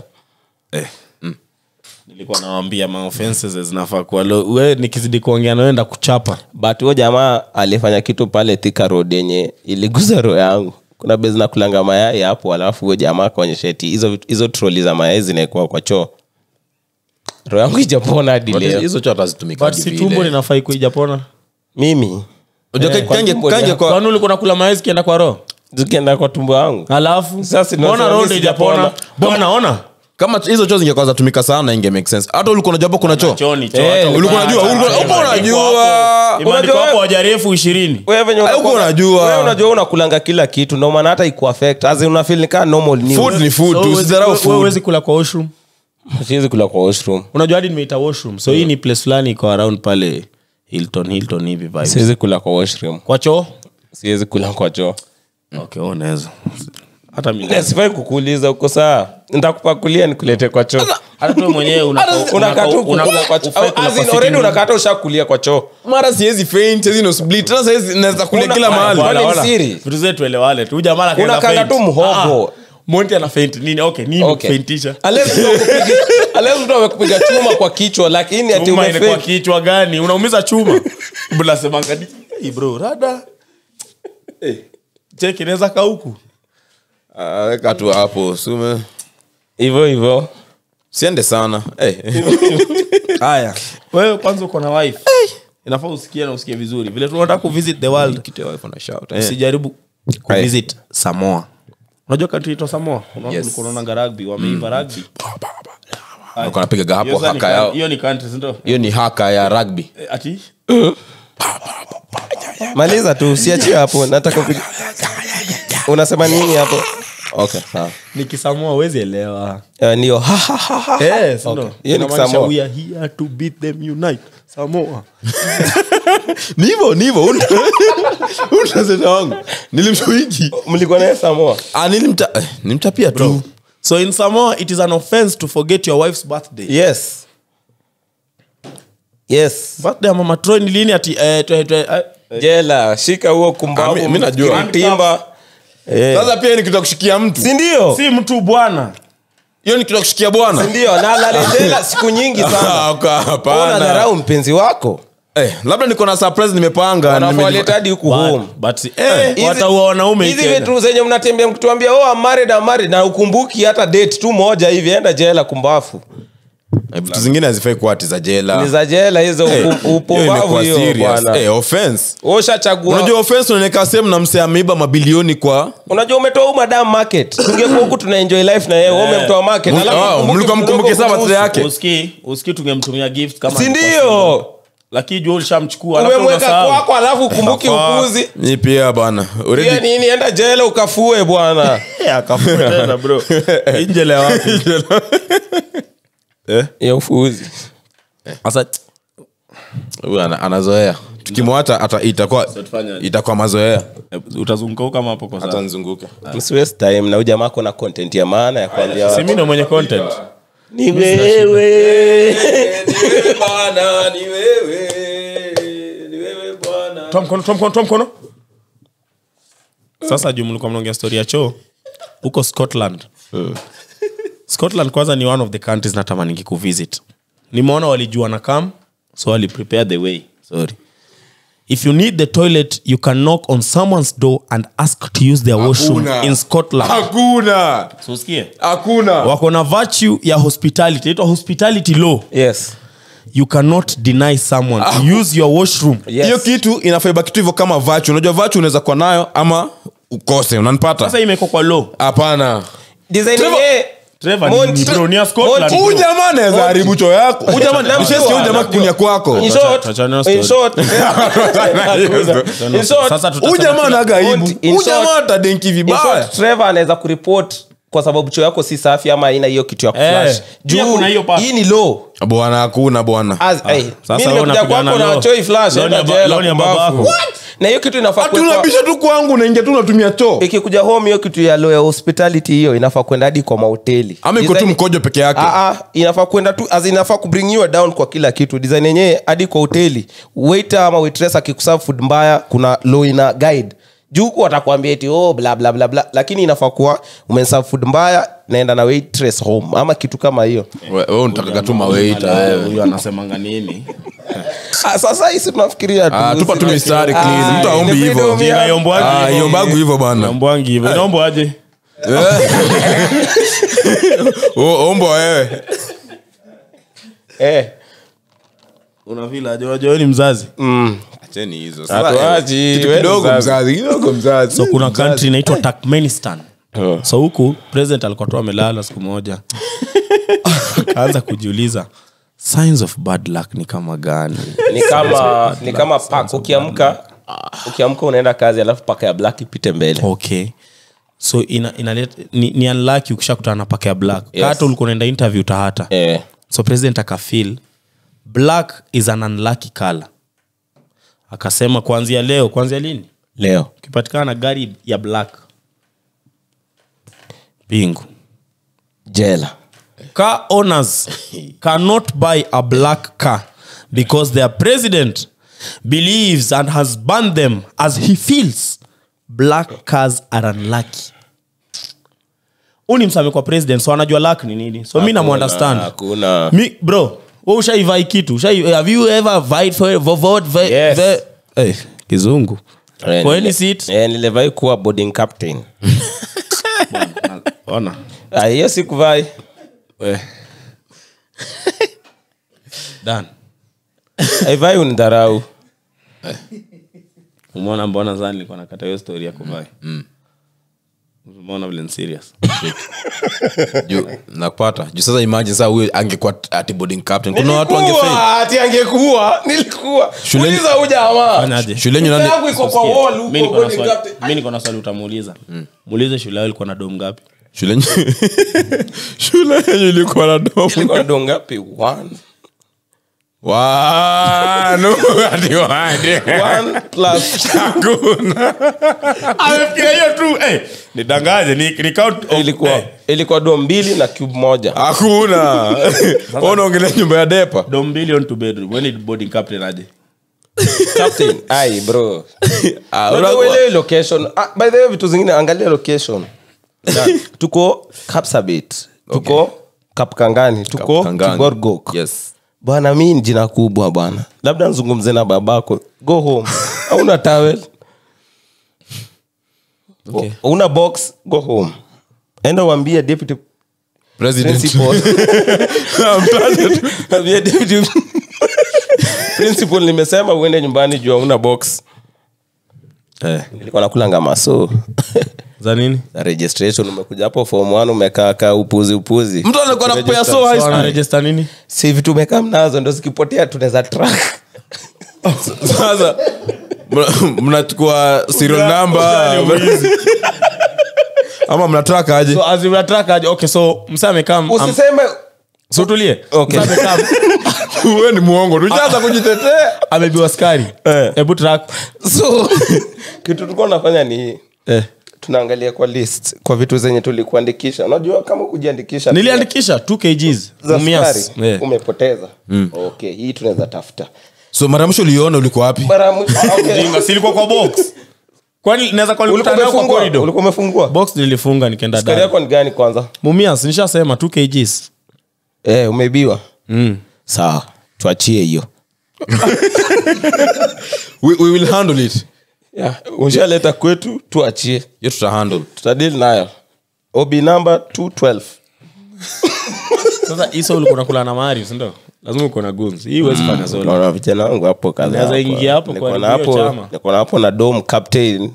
nilikuwa nawambia maoffenses zinafaa kuwa low. we nikizidi kuongea naenda kuchapa but huyo jamaa alifanya kitu pale Thika road yenye iliguza roho yangu kuna bezi na kulanga mayai hapo alafu huyo jamaa akaonyesha eti hizo vitu- hizo troli za mayai zinaekwa kwa choo roho yangu ijapona hadi leo hizo cho hatazitumika but si tumbo linafai kuijapona mimi kange tumbo kange lia- kwa kwani ulikuwa nakula maezi kienda kwa roho zikienda kwa tumbo yangu alafu Sasa ndio mbona nasema roho mimi ijapona sijapona. bwana ona kama hizo choo zingekuwa zatumika sana inge make sense hata ulikuwa unajua hapo kuna choo choni Eh, ulikuwa unajua ulikuwa ulikuwa unajua imeandikwa Unajua hapo wewe- wajarefu ishirini wewe venye Huko unakuwa- unajua. wewe unajua unakulanga kila kitu ndio maana hata ikuaffect as in unafeel ni kama normal news. food ni food tu usidharau food uwezi kula kwa washroom siwezi kula kwa washroom unajua hadi nimeita washroom so hii ni place fulani iko around pale hilton hilton hivi vibes. siwezi kula kwa washroom kwa choo siwezi kula kwa choo okay unaweza hata mimi sifai kukuuliza uko saa ntakupakulia nikulete kwa choo hata tu mwenyewe unako- unakaa tu unako- una- kukula kwa choo ufai kula As kwa in, sitting already room. unakata ushakulia kwa choo mara siwezi faint siwezi no split tena siwezi naweza kule Una- kila mahali Wala, Wala, wala. wala. siri. vitu zetu tuelewane tu Huyu jamaa akaenda Unakanga faint. tu mhogo. Ah, monti ana faint nini okay nini Okay. kufaintisha Unless mtu amekupiga- unless mtu amekupiga chuma kwa kichwa lakini ati chuma ile kwa umefake. kichwa gani unaumiza chuma mnasemanga ni hey bro rada Eh, cheki inaweza kauku Ah, weka tu hapo sume hivyo hivyo siende sana Eh. haya wewe kwanza uko na wife inafaa usikie na usikie vizuri vile tunataka kuvisit the world Kitu ya wife ana shout, eh. usijaribu kuvisit samoa unajua country inaitwa samoa Yes. unaonanga rugby wameiva rugby Walikuwa wanapigaga hapo Hiyo sasa ni haka coun- yao hiyo ni country si ndio hiyo ni haka ya rugby Eh, ati maliza tu usiachie hapo nataka kupiga unasema nini hapo okay sawa ni kisamoa huwezi elewa Eh, ndio Ha, ha, ha, ha. Eh, si ndio? Hiyo ni Inamaanisha Samoa. we are here to beat them unite samoa ni hivyo ni hivyo unasema wangu nilimshuiki mlikuwa naye samoa ah nilimta eh, nilimtapia tu so in samoa it is an offense to forget your wife's birthday yes yes birthday ya mama troy ni lini ati eh, twe- twe- eh, jela shika huo Ah, kumbavu mi- mi najua. timba sasa pia ni kitu ya kushikia mtu sindio si mtu bwana hiyo ni kitu ya kushikia bwana sindio na lale jela siku nyingi sana Ah, ka- hapana. unadharau mpenzi wako Eh, labda niko na surprise nimepanga wanafawaleta hadi huku home But- but eh, Hizi- wataua wanaume hizi Kenya. vitu zenye mnatembea mkituambia oh, I'm married, I'm married, na ukumbuki hata date tu moja hivi enda jela kumbafu Eh, vitu zingine hazifai kuwa ati za jela ni za jela hizo Eh, upu- hiyo upumbavu imekuwa hiyo serious. bwana Eh, offense ushachagua unajua offense unaoneka sehemu na msee ameiba mabilioni kwa unajua umetoa huu madam market tungekuwa huku tuna enjoy life na yeye wewe umemtoa market Mul- alafu ah, ukumbuke mlikuwa mtu mkumbuke mdogo saa birthday kuhusu. yake. uski uski tungemtumia gift kama si alikuwa single. ndio lakini jua ulishamchukua alafu umemweka unasahau. kwako alafu ukumbuki Fuck. ukuzi ni pia bana pia already nini enda jela ukafue bwana Eh, akafua tena bro injele wapi ya ufuzi sasa huyu ana- anazoea tukimwacha ata itakuwa tufanyaje? itakuwa mazoea utazunguka kama hapo kwa hata sasa nzunguke msiwest time na huyu jamaa kona content ya maana ya kuambia si watu. mimi ndo mwenye content ni wewe toa mkono toa mkono toa mkono sasa juu mlikuwa mnaongea story ya choo huko scotland scotland kwanza ni one of the countries natamaningi kuvisit nimeona walijua na kam so wali prepare the way sorry if you need the toilet you can knock on someone's door and ask to use their washroom Hakuna. in scotland hakuna so usikie hakuna wako na virtue ya hospitality inaitwa hospitality law yes you cannot deny someone to use your washroom Yes. hiyo kitu inafaiba kitu hivyo kama vachu unajua vachu unaweza kuwa nayo ama ukose unanipata sasa imeko kwa law hapana design Trevor- yenyewe Trevor ni- Monty- ni bro, ni ya Scotland, Monty- bro. huyu jamaa anaweza haribu choo yako huyu jamaa Namjua, nishasikia huyu jamaa namjua. kunya kwako In Tuacha- short- tuachane na in story. short- In short- Sasa tutasema huyu jamaa kila- anaga aibu Monty, in huyu jamaa short- atadenki In vibaya short, Trevor anaweza kuripot kwa sababu choo yako si safi ama ina hiyo kitu ya kuflash Eh, pia kuna hiyo part. hii ni low bwana hakuna bwana As- hey, sasa mi wewe nimekuja unapigana kwako na law. choi flash, Law ni enda ya ba- jela, law ni ya baba kumbavu. yako. What? na hiyo kitu inafaa hati kuwekwa- unabisha tu kwangu unaingia tu unatumia choo ikikuja home hiyo kitu ya law ya hospitality hiyo inafaa kwenda hadi kwa mahoteli ama iko tu Design- mkojo peke yake Ah, ah, inafaa kwenda tu as in inafaa kubring you down kwa kila kitu design yenyewe hadi kwa hoteli waiter ama waitress akikuserve food mbaya kuna law ina guide juu huku watakwambia eti oh, bla bla bla bla lakini inafaa kuwa umeserve food mbaya naenda na waitress home ama kitu kama hiyo We- wewe unatakaga tu maweita wewe huyu anasemanga nini ah, sasa hisi tunafikiria tu. Ah, tupa tu mistari clean. Ah, Mtu aombi ni hivyo. freedom ya- Jina yombwaji Ah, hivyo. iombagu hivyo bana Yombwangi hivyo inaomba aje O- ombo wewe Eh, una vile aje unajua wewe ni mzazi acheni hizo Hatuachi, Kitu wewe kidogo mzazi. mzazi kidogo mzazi so kuna country inaitwa turkmenistan so huku president alikuwa tu amelala siku moja akaanza kujiuliza signs of bad luck ni kama gani ni kama ni kama pak ukiamka ukiamka unaenda kazi alafu paka ya black ipite mbele okay so ina, inalet, ni, ni unlucky ukishakutana na paka ya black Yes. hata ulikuwa unaenda interview tahata eh. so president akafil black is an unlucky color akasema kuanzia leo kuanzia lini leo ukipatikana na gari ya black bingu jela car owners cannot buy a black car because their president believes and has banned them as he feels black cars are unlucky huu ni msame kwa president so anajua luck ni nini so mi namuunderstand hakuna mi bro we ushaivai kitu Ushai- have you ever vied for, for vote for, Yes. for, hey, kizungu Eh, for any nile- seat eh, nilivai kuwa boarding captain ona Ah, hiyo sikuvai dan aivai unidharau umeona mbona zani nilikuwa nakata hiyo story ya kuvai umeona vile ni serious juu nakupata juu sasa imagine saa huyo angekuwa ati boarding captain kuna watu wangefail Nilikuwa, ati angekuwa nilikuwa Shuleni- uliza huyu jamaa Fanyaje? shuleni Picha nani yangu iko kwa wall huko Mi niko na boarding swali- captain. mi niko na swali utamuuliza muulize shule yao ilikuwa na dom ngapi shule shule yenye ilikuwa na domo Ilikuwa ndo ngapi One. wano ati wande One plus amefikiria hiyo tu eh, nidangaje ni, ni count of, ilikuwa eh, ilikuwa do mbili na cube moja hakuna unaongelea nyumba ya depa dom mbili on two bedroom when it boarding captain aje captain ai bro Ah, Unajua unakuwa- uelewi location ah, by the way vitu zingine angalia location tuko kapsabit tuko kapkangani tuko Kangangi. kigorgok yes bwana mi ni jina kubwa bwana labda nzungumze na babako go home auna tawel Okay. una box go home enda uambie deputy president principal Ambie deputy principal nimesema uende nyumbani juu una box eh. nilikuwa nakula ngama so za nini na registration umekuja hapo form 1 umekaa kaa upuzi upuzi mtu anakuwa nakupea so high so, school register nini si vitu umekaa mnazo ndo zikipotea tunaweza track sasa mna- mnachukua serial number ama mnataka aje so as we track aje okay so msa amekam usiseme so tulie Okay. Msa amekam we ni mwongo tujaza kujitetea amebiwa skari Eh. hebu track so kitu tulikuwa nafanya ni hii eh. tunaangalia kwa list kwa vitu zenye tulikuandikisha unajua kama kujiandikisha niliandikisha 2 kgs za Mumias. sukari Eh. umepoteza okay hii tunaweza tafuta so mara ya mwisho uliona ulikuwa wapi mara ya mwisho- ah, okay. Jinga, si ilikuwa kwa box kwani naweza kuwa Ulikuwa nilikutana nayo kwa umefungua? corridor ulikuwa umefungua box nilifunga nikaenda sukari ndani yako ni gani kwanza mumias nishasema 2 kgs eh, umeibiwa mm. sawa tuachie hiyo we, we will handle it yeah. ushaleta kwetu tuachie hiyo tuta handle tutadili nayo obi namba 212 sasa hiso ulikuwa unakula na mari sindo lazima uko na guns hii huwezi fanya solo naona vijana wangu hapo kadhaa Unaweza hapo. ingia hapo Niko kwa na hiyo hapo chama. niko na hapo na dom captain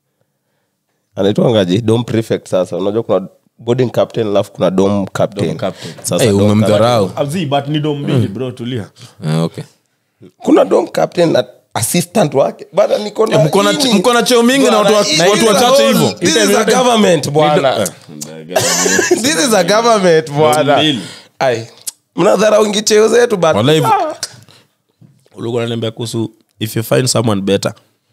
anaitwangaji dom prefect sasa unajua kuna boarding captain alafu kuna dom captain, Dome captain. Sasa hey, dom umemdharau Abzi, but ni dom mbili bro tulia Eh, okay kuna dom captain na assistant wake bana niko na Eh, mko na- hii ni- mko na cheo mingi na watu wa- Bwana, watu hii wachache is a hivyo. whole- this is a government bwana this is a government bwana mbili. ai mnadharau ingi cheo zetu but Wallahi, ulikuwa unaniambia kuhusu if you find someone better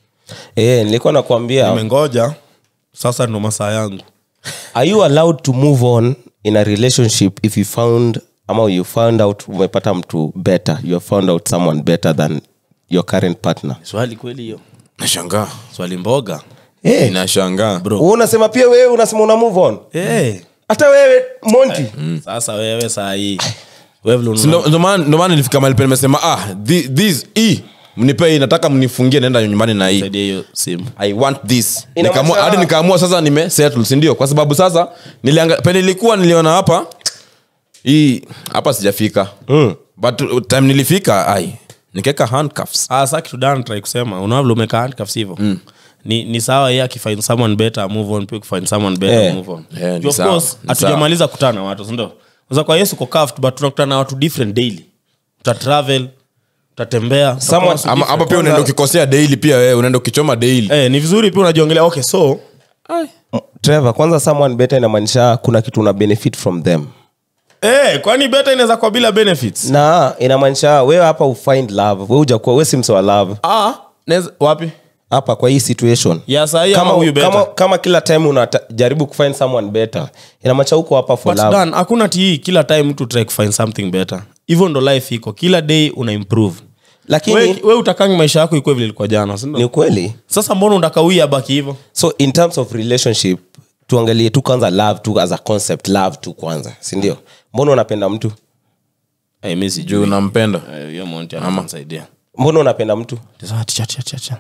eh nilikuwa nakwambia nimengoja sasa ndo masaa yangu are you allowed to move on in a relationship if you found ama you found out umepata mtu better you have found out someone better than your current partner swali kweli hiyo nashangaa swali mboga hey, inashangaa Bro. unasema pia wewe unasema una move on hey. hata wewe monti sasa wewe saa hii wewe vile Si unaona- ndo- ndo maana ndo maana nilifika mahali pale nimesema ah thi- this hii mnipe hii nataka mnifungie naenda nyumbani na hii saidia hiyo simu i want this Ina Nikaamua- maana- hadi nikaamua sasa nime settle si ndio kwa sababu sasa nilianga pale nilikuwa niliona hapa hii hapa sijafika Mm. but uh, time nilifika ai nikaweka handcuffs Ah, sa kitu dan try kusema unaona vile umekaa handcuffs hivyo ni, ni sawa ye akifind someone better move on pia ukifind someone better Eh. move on Eh, ni Juu of sawa, course ni hatujamaliza kutana na watu sindo sasa kwa yesu uko cuffed but tunakutana na watu different daily utatravel utatembea Someone- utakuwa watu ama, different. ama pia unaenda ukikosea daily pia wewe unaenda ukichoma daily eh, ni vizuri pia unajiongelea okay so trevor kwanza someone better inamaanisha kuna kitu una benefit from them eh, kwani better inaweza kuwa bila benefits na inamaanisha wewe hapa ufind love we ujakuwa we si mse wa love ah, neza, wapi hapa kwa hii situation ya sahii ama kama, huyu better kama, kama kila time unajaribu kufind someone better inamaanisha huko hapa for but love dan hakuna ti kila time mtu try kufind something better hivyo ndo life iko kila day una improve lakini we, we utakangi maisha yako ikuwe vile ilikuwa jana si ndio? ni ukweli sasa mbona unakawia abaki hivyo so in terms of relationship tuangalie tu kwanza love tu as a concept love tu kwanza sindio mbona unapenda mtu hey, mi juu sijui unampenda Eh, hiyo monti ananisaidia mbona unapenda mtu Sasa, ticha, ticha, ticha.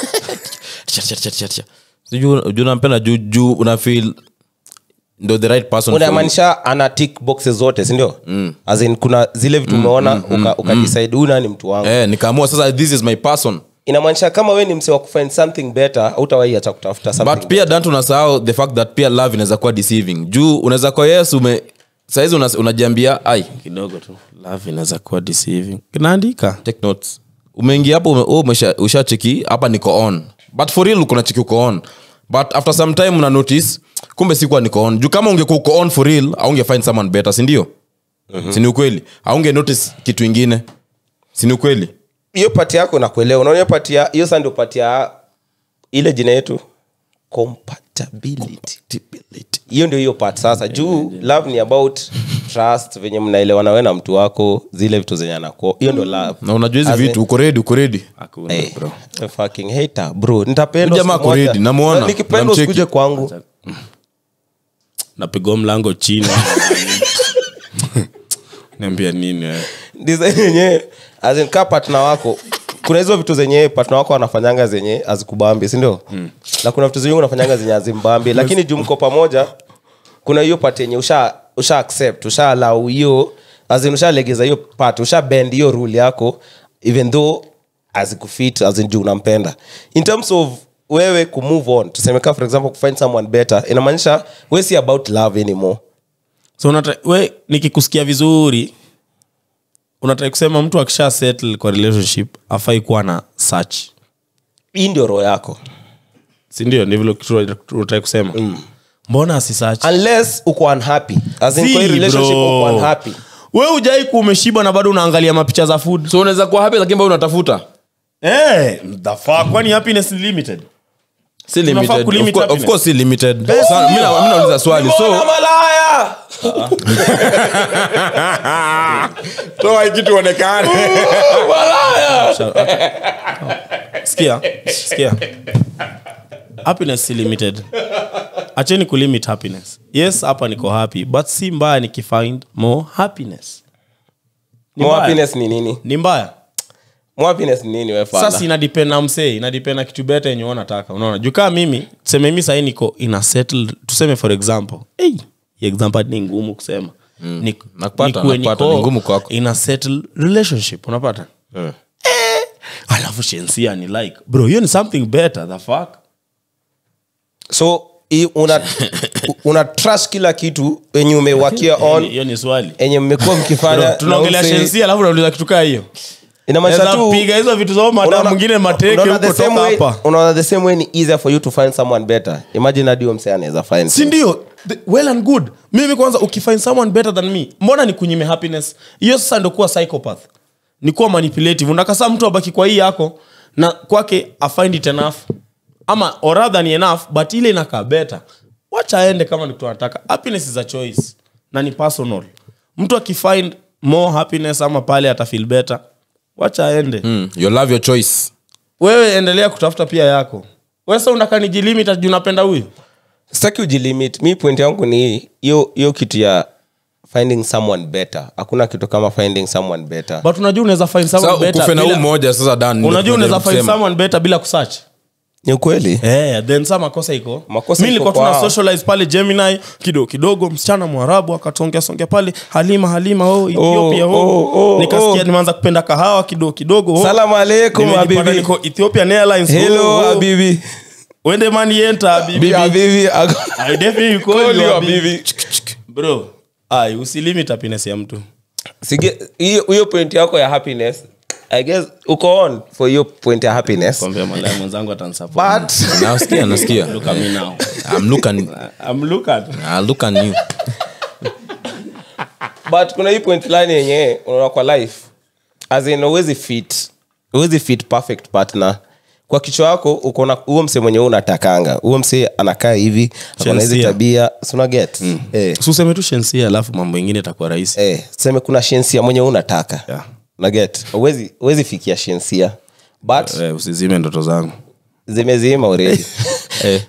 Cha, cha, cha, cha, cha. Si juu juu unampenda juu juu una feel ndo the right person for you. unamaanisha ana tick boxes zote sindio mm. as in kuna zile vitu umeona mm, uka, ukadecide huyu nani mtu wangu eh nikaamua sasa this is my person inamaanisha kama we ni mse wa kufind something better hautawahi acha kutafuta something but pia dant unasahau the fact that pia love inaweza kuwa deceiving juu unaweza kuwa yes ume saizi una- unajiambia ai kidogo tu love inaweza kuwa deceiving kinaandika take notes umeingia hapo ume, oh, umesha- ushacheki hapa niko on but for real kuna cheki uko on but after some time una notice kumbe sikuwa niko on juu kama ungekuwa uko on for real aunge find someone better sindio mm-hmm. sini ukweli aunge notice kitu ingine sini ukweli hiyo pati yako nakuelewa unaona hiyo pati ya hiyo sa ndio pati ya ile jina yetu compatibility hiyo ndio hiyo part sasa juu love ni about trust venye mnaelewana we na mtu wako zile vitu zenye anako hiyo ndio love na unajua hizi As in- vitu uko redi uko redi hakuna Hey, bro a fucking hater, bro nitapendwa Huyu jamaa siku moja. ako ready, namuona, Na nikipendwa namcheki. usikuje kwangu napigwa mlango chini niambia nini wewe? design yenyewe as in kaa partner wako kuna hizo vitu zenye partner wako wanafanyanga zenye azikubambi sindio mm. na kuna vitu zenye unafanyanga zenye azimbambi lakini juu mko pamoja kuna hiyo part yenye usha usha accept usha allow hiyo as in ushalegeza hiyo part usha bend hiyo rule yako even though azikufit as in juu unampenda in terms of wewe kumove on tuseme kaa for example kufind someone better inamaanisha we si about love anymore so unata, we nikikusikia vizuri unatrai kusema mtu akisha settle kwa relationship afai kuwa na search hii ndio roho yako sindio ni vile kitu unatrai kusema mbona asisearch unless uko unhappy as in Si, kwa hii relationship bro. uko unhappy we ujai ku umeshiba na bado unaangalia mapicha za food so unaweza kuwa happy lakini bado unatafuta hey, the fuck kwani happiness is limited si Tunafaa limited kulimit of, course, of happiness. course si limited Sa- mi na- mi nauliza swali so malaya toa kitu onekane sikia sikia happiness si limited acheni kulimit happiness yes hapa niko happy but si mbaya nikifind more happiness Ni More mbaya. happiness ni nini ni mbaya More happiness ni nini we fala? sasa inadepend na msee inadepend na kitu beta yenye unataka unaona juu kaa mimi tuseme mi sahii niko ina settled tuseme for example hey, hii example ni ngumu kusema mm. Nakupata, nakupata, ni ngumu kwako. ina settled relationship unapata Mm. alafu shensia ni like bro hiyo ni something better the fuck so i- una, una trust kila kitu enye umewakia on hiyo ni swali enye mmekuwa mkifanya Bro, tunaongelea na umse- shensia alafu nauliza kitu kaa hiyo inamaanisha Naweza tu piga hizo vitu zao mada unaona- mwingine mateke unaona the huko same toka way- hapa unaona the same way ni easier for you to find someone better imagine hadi huyo msee anaweza find si ndio The- well and good mimi kwanza ukifind someone better than me mbona ni kunyime happiness hiyo sasa ndo kuwa psychopath ni kuwa manipulative unakasa mtu abaki kwa hii yako na kwake afind it enough ama or rather ni enough but ile inakaa better wacha aende kama ni kitu anataka happiness is a choice na ni personal mtu akifind more happiness ama pale atafeel better wacha aende Mm. You love your choice wewe endelea kutafuta pia yako wesa unakanijilimit juu napenda huyu sitaki ujilimit mi point yangu ni hii hiyo hiyo kitu ya finding someone better hakuna kitu kama finding someone better but unajua unaweza find someone Sasa better ukufe na bila- huu mmoja sasa dan ndio unajua unaweza tunajaribu find kusema. someone better bila kusearch ni ukweli Eh, then sa makosa iko Makosa mi iko nilikuwa kwa tuna hao. socialize pale gemini kidogo kidogo msichana mwarabu akatongea songea pale halima halima oh, ethiopia oh, oh, oh, nikasikia oh. nimeanza kupenda kahawa kidogo kidogo oh. salamu alaikum Nimejipata habibi niko ethiopian airlines hello oh, oh. habibi wende mani enter habibi Bi- habibi I definitely call Call you you habibi. habibi. bro ai usilimit happiness ya mtu Sige- hiyo hiyo point yako ya happiness i guess uko on for hiyo point ya happiness kwambia malaya mwenzangu atanisupport but nasikia nasikia look at me now I'm looking, I'm look at I look at you but kuna hii point lani yenye unaona kwa life as in uwezi fit uwezi fit perfect partner kwa kichwa yako ukona huo mse mwenye wewe unatakanga huo mse anakaa hivi akona hizi Shensia. tabia suna get eh, suseme tu shensia alafu mambo ingine itakuwa rahisi eh, tuseme kuna shensia mwenye wewe unataka Yeah. na get uwezi uwezi fikia shensia but eh, usizime ndoto zangu zimezima already eh.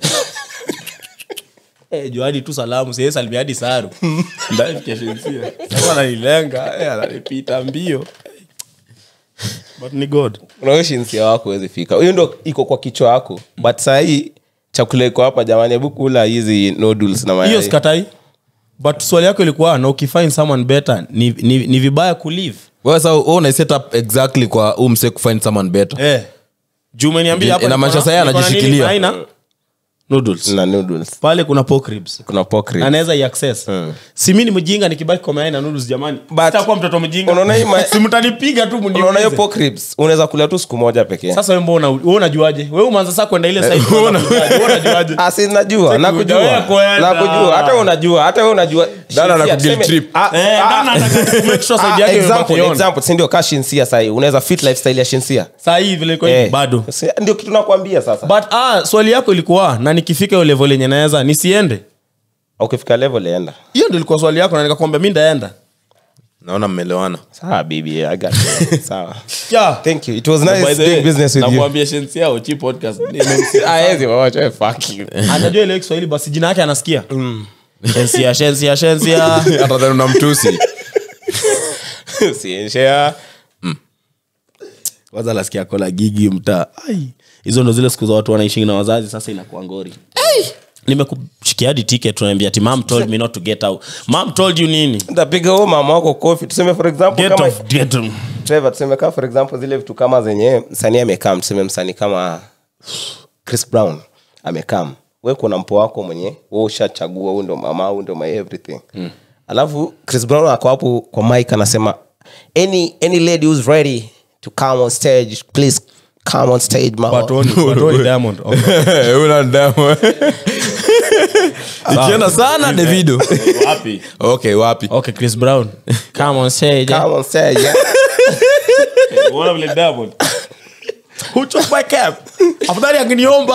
Eh, juadi tu salamu sie salimia hadi saru ndafikashensia sasa ananilenga eh, ananipita mbio but ni god unaoshinsia wako uwezi fika hiyo ndo iko kwa kichwa yako but sahii chakula iko hapa jamani hebu kula hizi noodles na hiyo mayai sikatai but swali yako ilikuwa na ukifind someone better ni, ni, ni vibaya kulive wewe sasa wewe una set up exactly kwa huu mse kufind someone better eh. juu umeniambia hapa Inamaanisha niko na- sasa yeye niko na nini anajishikilia. aina? noodles na noodles pale kuna pork ribs kuna pork ribs. anaweza iaccess si mi ni mjinga nikibaki kwa mayai na noodles jamani But- sitakuwa mtoto mjinga Unaona hii ma- si mtanipiga tu unaona hiyo mniulize. pork ribs unaweza kula tu siku moja pekee sasa wewe mbona wewe unajuaje wewe umeanza sasa kwenda ile side unaanza kujuaje? Wewe unajuaje Ah, si najua nakujua Wewe kwenda. nakujua hata wewe unajua hata wewe unajua Dada Shinsia, anakuguilt tuseme- trip. Ah, Eh, ah, ndio nataka tu make sure ah, side yake example, imebakiona. example, si ndio kaa shinsia sahii unaweza fit lifestyle ya shinsia saa hii vile iko hivi, Eh, bado si- ndio kitu nakwambia sasa but ah swali yako ilikuwa na nikifika hiyo level yenye naweza nisiende ukifika level enda hiyo ndio ilikuwa swali yako na nikakwambia mi ndaenda naona mmelewana sawa bibi I got you. sawa yeah. thank you it was nice doing business with you Nakwambia Shensia Ochi podcast nimemsikia. Haezi wawacha, we fuck you. anajua ile kiswahili basi jina yake anasikia shensia shensia shensia hata dhani una mtusi Sienshea. kwanza nasikia kola gigi mtaa Ai, hizo ndo zile siku za watu wanaishi na wazazi sasa inakuwa ngori nimekushikia hadi ticket tunaambia ati mam told me not to get out mam told you nini ntapiga huo mama wako kofi tuseme for example get kama off get on. Trevor, tuseme kama for example zile vitu kama zenye msanii amekam tuseme msanii kama chris brown amekam we kuna mpo wako mwenye we ushachagua huu ndo mama huu ndo my everything mm. alafu chris brown ako hapo kwa mike anasema any, any lady who's ready to come on stage please come on stage mama Patoni, Patoni Diamond. Okay. una ndamo ikienda sana davido Wapi? okay wapi okay chris brown come on stage come on stage yeah. Unaona vile Diamond? Who took my cap? Afadhali angeniomba.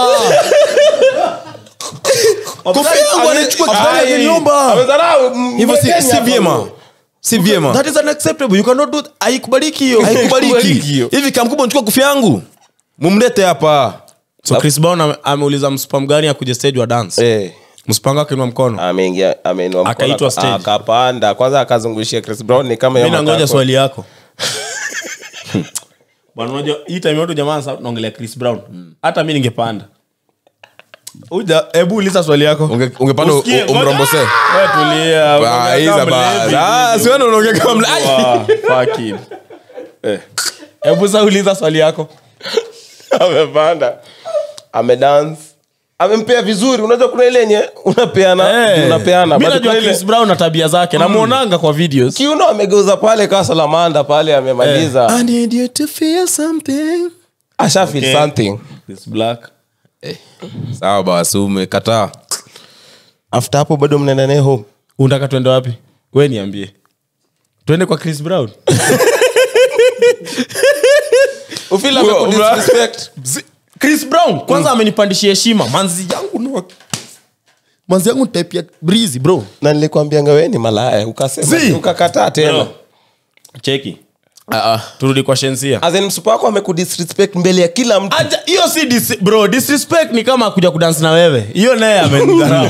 Afadhali yangu anachukua afadhali Ai. angeniomba. Amedharau, m- hivyo si, Mkenya si hapa. vyema si vyema That is unacceptable. You cannot do haikubaliki hiyo. haikubaliki Haikubaliki hiyo. hivi kamkubwa nchukua kufi yangu mumlete hapa So Chris Brown ame- ameuliza mspam gani akuje stage wa dance. Eh. Mspanga akainua mkono. ameingia ameinua mkono, Akaitwa stage. akapanda kwanza akazungushia chris brown ni kama Mimi hiyo nangoja matako. swali yako. bwana unajua hii time yote jamaa sasa tunaongelea chris brown hata mi ningepanda uja hebu uliza swali yako Unge- ungepanda u- Usikie, u- umrombose? Wewe tulia Ah, unaongea hiza kama ba- mlevi. Ah, siwewe ndio unaongea kama mle- Ai! Wow, fuck it. Eh. hebu sa uliza swali yako amepanda amedance amempea vizuri unajua kuna ile yenye unapeana Eh. unapeana Mi but najua kuna ile chris brown na tabia zake namwonanga kwa videos kiuno amegeuza pale kaa salamanda pale amemaliza I need you to feel something. asha feel Okay. something chris black sawa basi umekataa after hapo bado mnaenda naye home unataka tuende wapi we niambie tuende kwa chris brown ufeel Bro, amekudisrespect Zi- chris brown kwanza amenipandishia heshima manzi yangu no manzi yangu type ya breezy bro na nilikwambianga we ni malaya ukasema Zi. ukakataa tena Bro. cheki turudi kwa shensia As in msupa wako amekudisrespect mbele ya kila mtu Aja- hiyo si dis, bro disrespect ni kama kuja kudansi na wewe hiyo naye amenidharau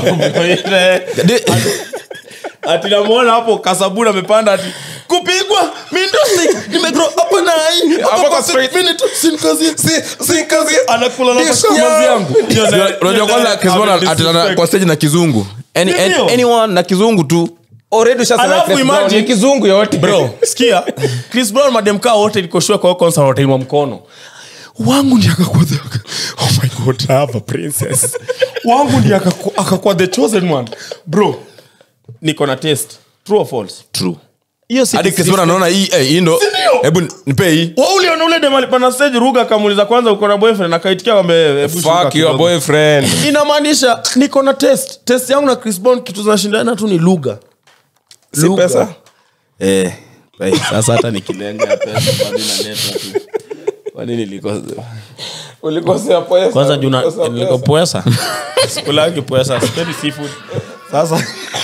ati namwona hapo kasabuni amepanda ati kupigwa mindosi nimegro hapa na hii hapa kwa straight minute sinkazi sinkazi anakula na Dish mazi yangu. yangu Hiyo naye- unajua hiyo kwanza naye Chris Brown amedisrespect. atana kwa stage na kizungu Any- Ndio. any- anyone na kizungu tu already ushasema Alafu Chris Brown imagine- ni kizungu yote bro sikia chris brown mademkaa wote nikoshua kwa hiyo concert watainua mkono wangu ndi akakuwa the oh my god I have a princess wangu ndi akaku- akakuwa the chosen one bro niko na test true or false true hiyo si hadi Chris Brown anaona hii eh, hii ndo Sindio? hebu nipe hii Wewe uliona ule dem alipanda stage ruga akamuuliza kwanza uko na boyfriend akaitikia kwambe hebu shuka fuck your kidogo. boyfriend inamaanisha niko na test test yangu na chris brown kitu zinashindana tu ni lugha si Lugha. pesa Eh, eh, sasa hata nikilenga ya pesa bado inaleta tu. Kwani nilikosa ulikosea pesa kwanza juu na- Ulikosea niliko pesa. pwesa sikulangi pwesa sipendi seafood sasa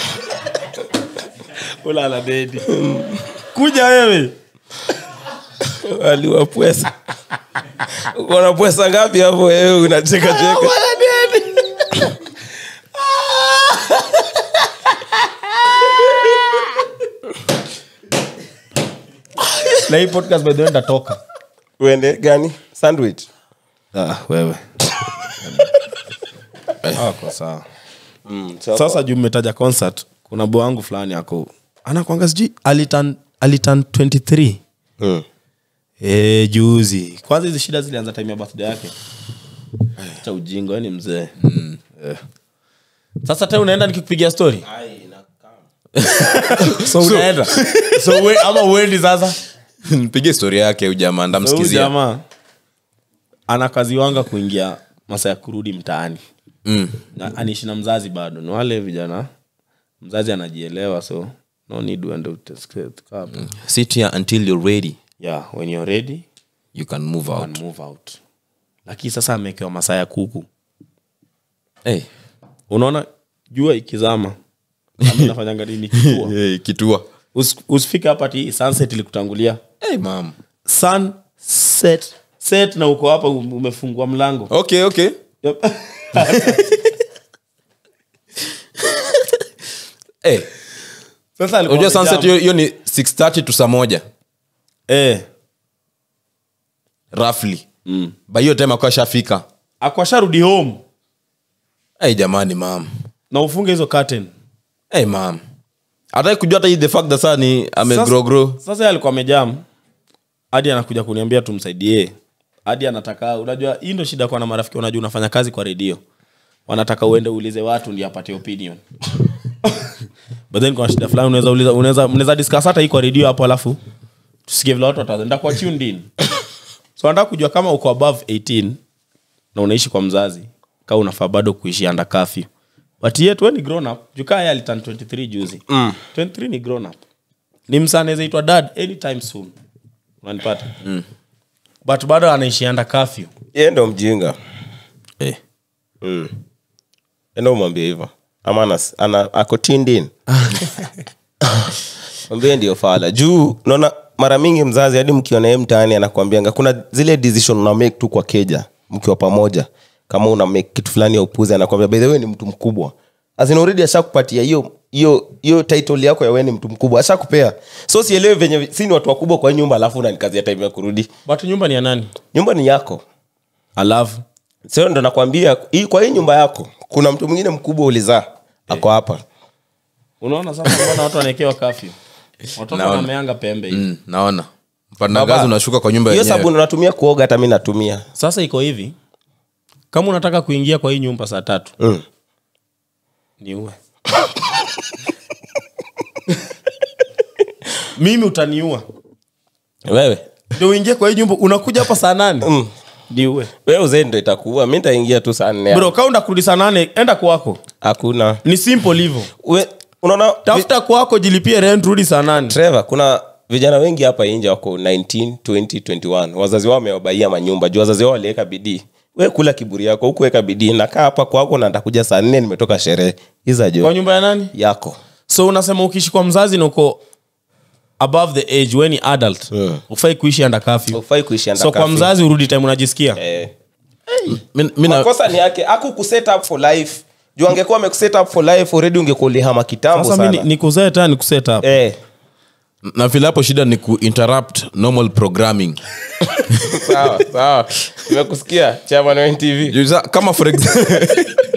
ula la dedi kuja wewe aliwa pwesa uko na pwesa ngapi hapo wewe unacheka cheka na hii podcast by the way ndatoka uende gani sandwich ah, wewe ako sawa mm, so, sasa juu mmetaja concert kuna bo wangu fulani ako anakwanga sijui alitan alitan 23 mm. e, juzi kwanza hizi shida zilianza time ya birthday yake cha ujingo ni mzee Eh. sasa te unaenda nikikupigia story so unaenda so we, ama uendi sasa nipigie historia yake huyu jamaa So huyu ndamsikizia jamaa ana kazi wanga kuingia masa ya kurudi mtaani Mm. Na- aniishi na mzazi bado ni wale vijana mzazi anajielewa so no need uende utesket hapa sit here until you're ready yeah when you're ready you can move you out can move out lakini sasa amewekewa masaa ya kuku hey. unaona jua ikizama Ami nafanyanga nini kituo hey, kitua Usi- usifike hapa ti sunset ilikutangulia hey, mam sun set set na uko hapa um- umefungua mlango okay okay Yep. hey. sasa alikuwa unajua sunset amejam. hiyo hiyo ni 630 to saa moja eh roughly mm. by hiyo time akuwa shafika akwasharudi home hey, jamani mam na ufunge hizo curtain hey, mam hataki kujua hata hii the fact that saa ni amegrogro sasa, sasa yeye alikuwa amejam hadi anakuja kuniambia tumsaidie hadi anataka unajua hii ndo shida kwa na marafiki unajua unafanya kazi kwa redio wanataka uende uulize watu ndio apate opinion but then kuna shida fulani unaweza uliza unaweza mnaweza discuss hata hii kwa redio hapo alafu tusikie vile watu wataenda kwa tuned in so nataka kujua kama uko above 18 na unaishi kwa mzazi kama unafaa bado kuishi under curfew but yet we ni grown up jukaa yeye aliturn 23 juzi mm. 23 ni grown up ni msa anaweza itwa dad anytime soon unanipata mm. but bado anaishi under curfew ye ndo mjinga hey. mm. enda umwambie hivo ama ana, ana, ako tuned in mwambie ndio fala juu naona mara mingi mzazi hadi mkiona ye mtaani anakwambianga kuna zile decision una make tu kwa keja mkiwa pamoja kama una make kitu fulani ya upuzi anakwambia by the way ni mtu mkubwa azin already ashakupatia hiyo hiyo hiyo title yako ya wewe ni mtu mkubwa ashakupea so sielewi venye si ni watu wakubwa kwa hii nyumba alafu unanikazia time ya kurudi but nyumba ni ya nani nyumba ni yako alafu sio ndo nakwambia hii kwa hii nyumba yako kuna mtu mwingine mkubwa ulizaa ako hapa unaona sasa mbona watu wanaekewa kafyu watoto Naona. wanameanga pembe hivi mm, naona Baba, mpandagazi unashuka kwa nyumba hiyo yenyewe sabuni unatumia kuoga hata mi natumia sasa iko hivi kama unataka kuingia kwa hii nyumba saa tatu mm. niue mimi utaniua wewe ndio uingie kwa hii nyumba unakuja hapa saa nane mm. niue wewe uzee ndo itakuua mi ntaingia tu saa nne bro kaunda kurudi saa nane enda kwako hakuna ni simple hivyo We- unaona tafuta kwako jilipie rent rudi saa nane trevor kuna vijana wengi hapa nje wako 19 20 21 wazazi wao wamewabaia manyumba juu wazazi wao waliweka bidii we kula kiburi yako hukuweka bidii nakaa hapa kwako na ntakuja saa nne nimetoka sherehe iza kwa jo nyumba ya nani yako so unasema ukiishi kwa mzazi na uko above the age we ni adult Mm. ufai kuishi under curfew ufai kuishi under so kwa curfew. mzazi urudi time unajisikia eh. Mi- mi na- makosa ni yake aku kuset up for life juu angekuwa amekuset up for life already ungekuwa ulihama kitambo sasa mi sana nikuzee tena nikuseta hapa eh. na vile hapo shida ni kuinterrupt normal programming sawa sawa nimekusikia chairman wa NTV Juu sa- kama for ex-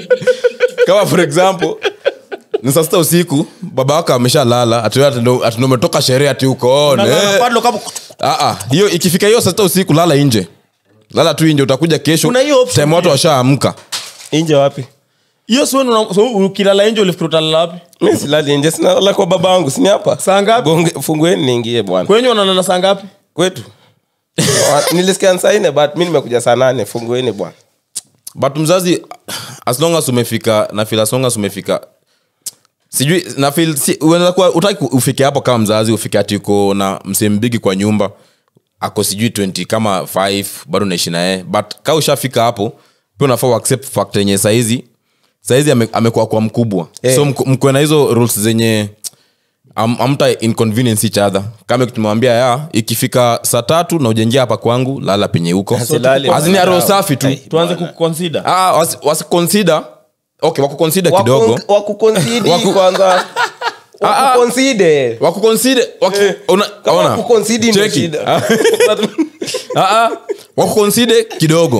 kama for example ni saa sita usiku baba wako ameshalala ati umetoka sherehe ati uko on, eh. Ah, ah, hiyo ikifika hiyo saa sita usiku lala nje lala tu nje utakuja kesho Kuna hiyo option time watu pia. washaamka nje wapi hiyo si wewe una- so ukilala nje ulifikiri utalala wapi mi silali nje sinalala kwa baba wangu sini hapa Saa ngapi? Gonge- fungueni niingie bwana kwenye unalala saa ngapi kwetu Wa- nilisikia saa nne but mi nimekuja saa nane fungueni bwana but mzazi as long as umefika na feel as long as umefika sijui na feel si, unaweza kuwa utaki ufike hapo kama mzazi ufike ati uko na msembigi kwa nyumba ako sijui 20 kama 5 bado naishi naye but kaa ushafika hapo pia unafaa uaccept fact yenye saizi saizi ame- amekuwa kwa mkubwa Eh. so mko- mkuwe na hizo rules zenye am- amta inconvenience each other kama tumewambia ya ikifika saa tatu na ujengia hapa kwangu lala penye huko Silali azini aro safi tu Ai, tuanze bwana. kuconsider Ah, wasi- wasiconsider okay wakuconsider kidogo Waku- wakukonsidi Waku- kwanza Ah, ah. wakukonside wakuconsider waki, una, Kama ona. wakukonsidi ndio Cheki. shida. Ah, ah, ah. wakuconsider kidogo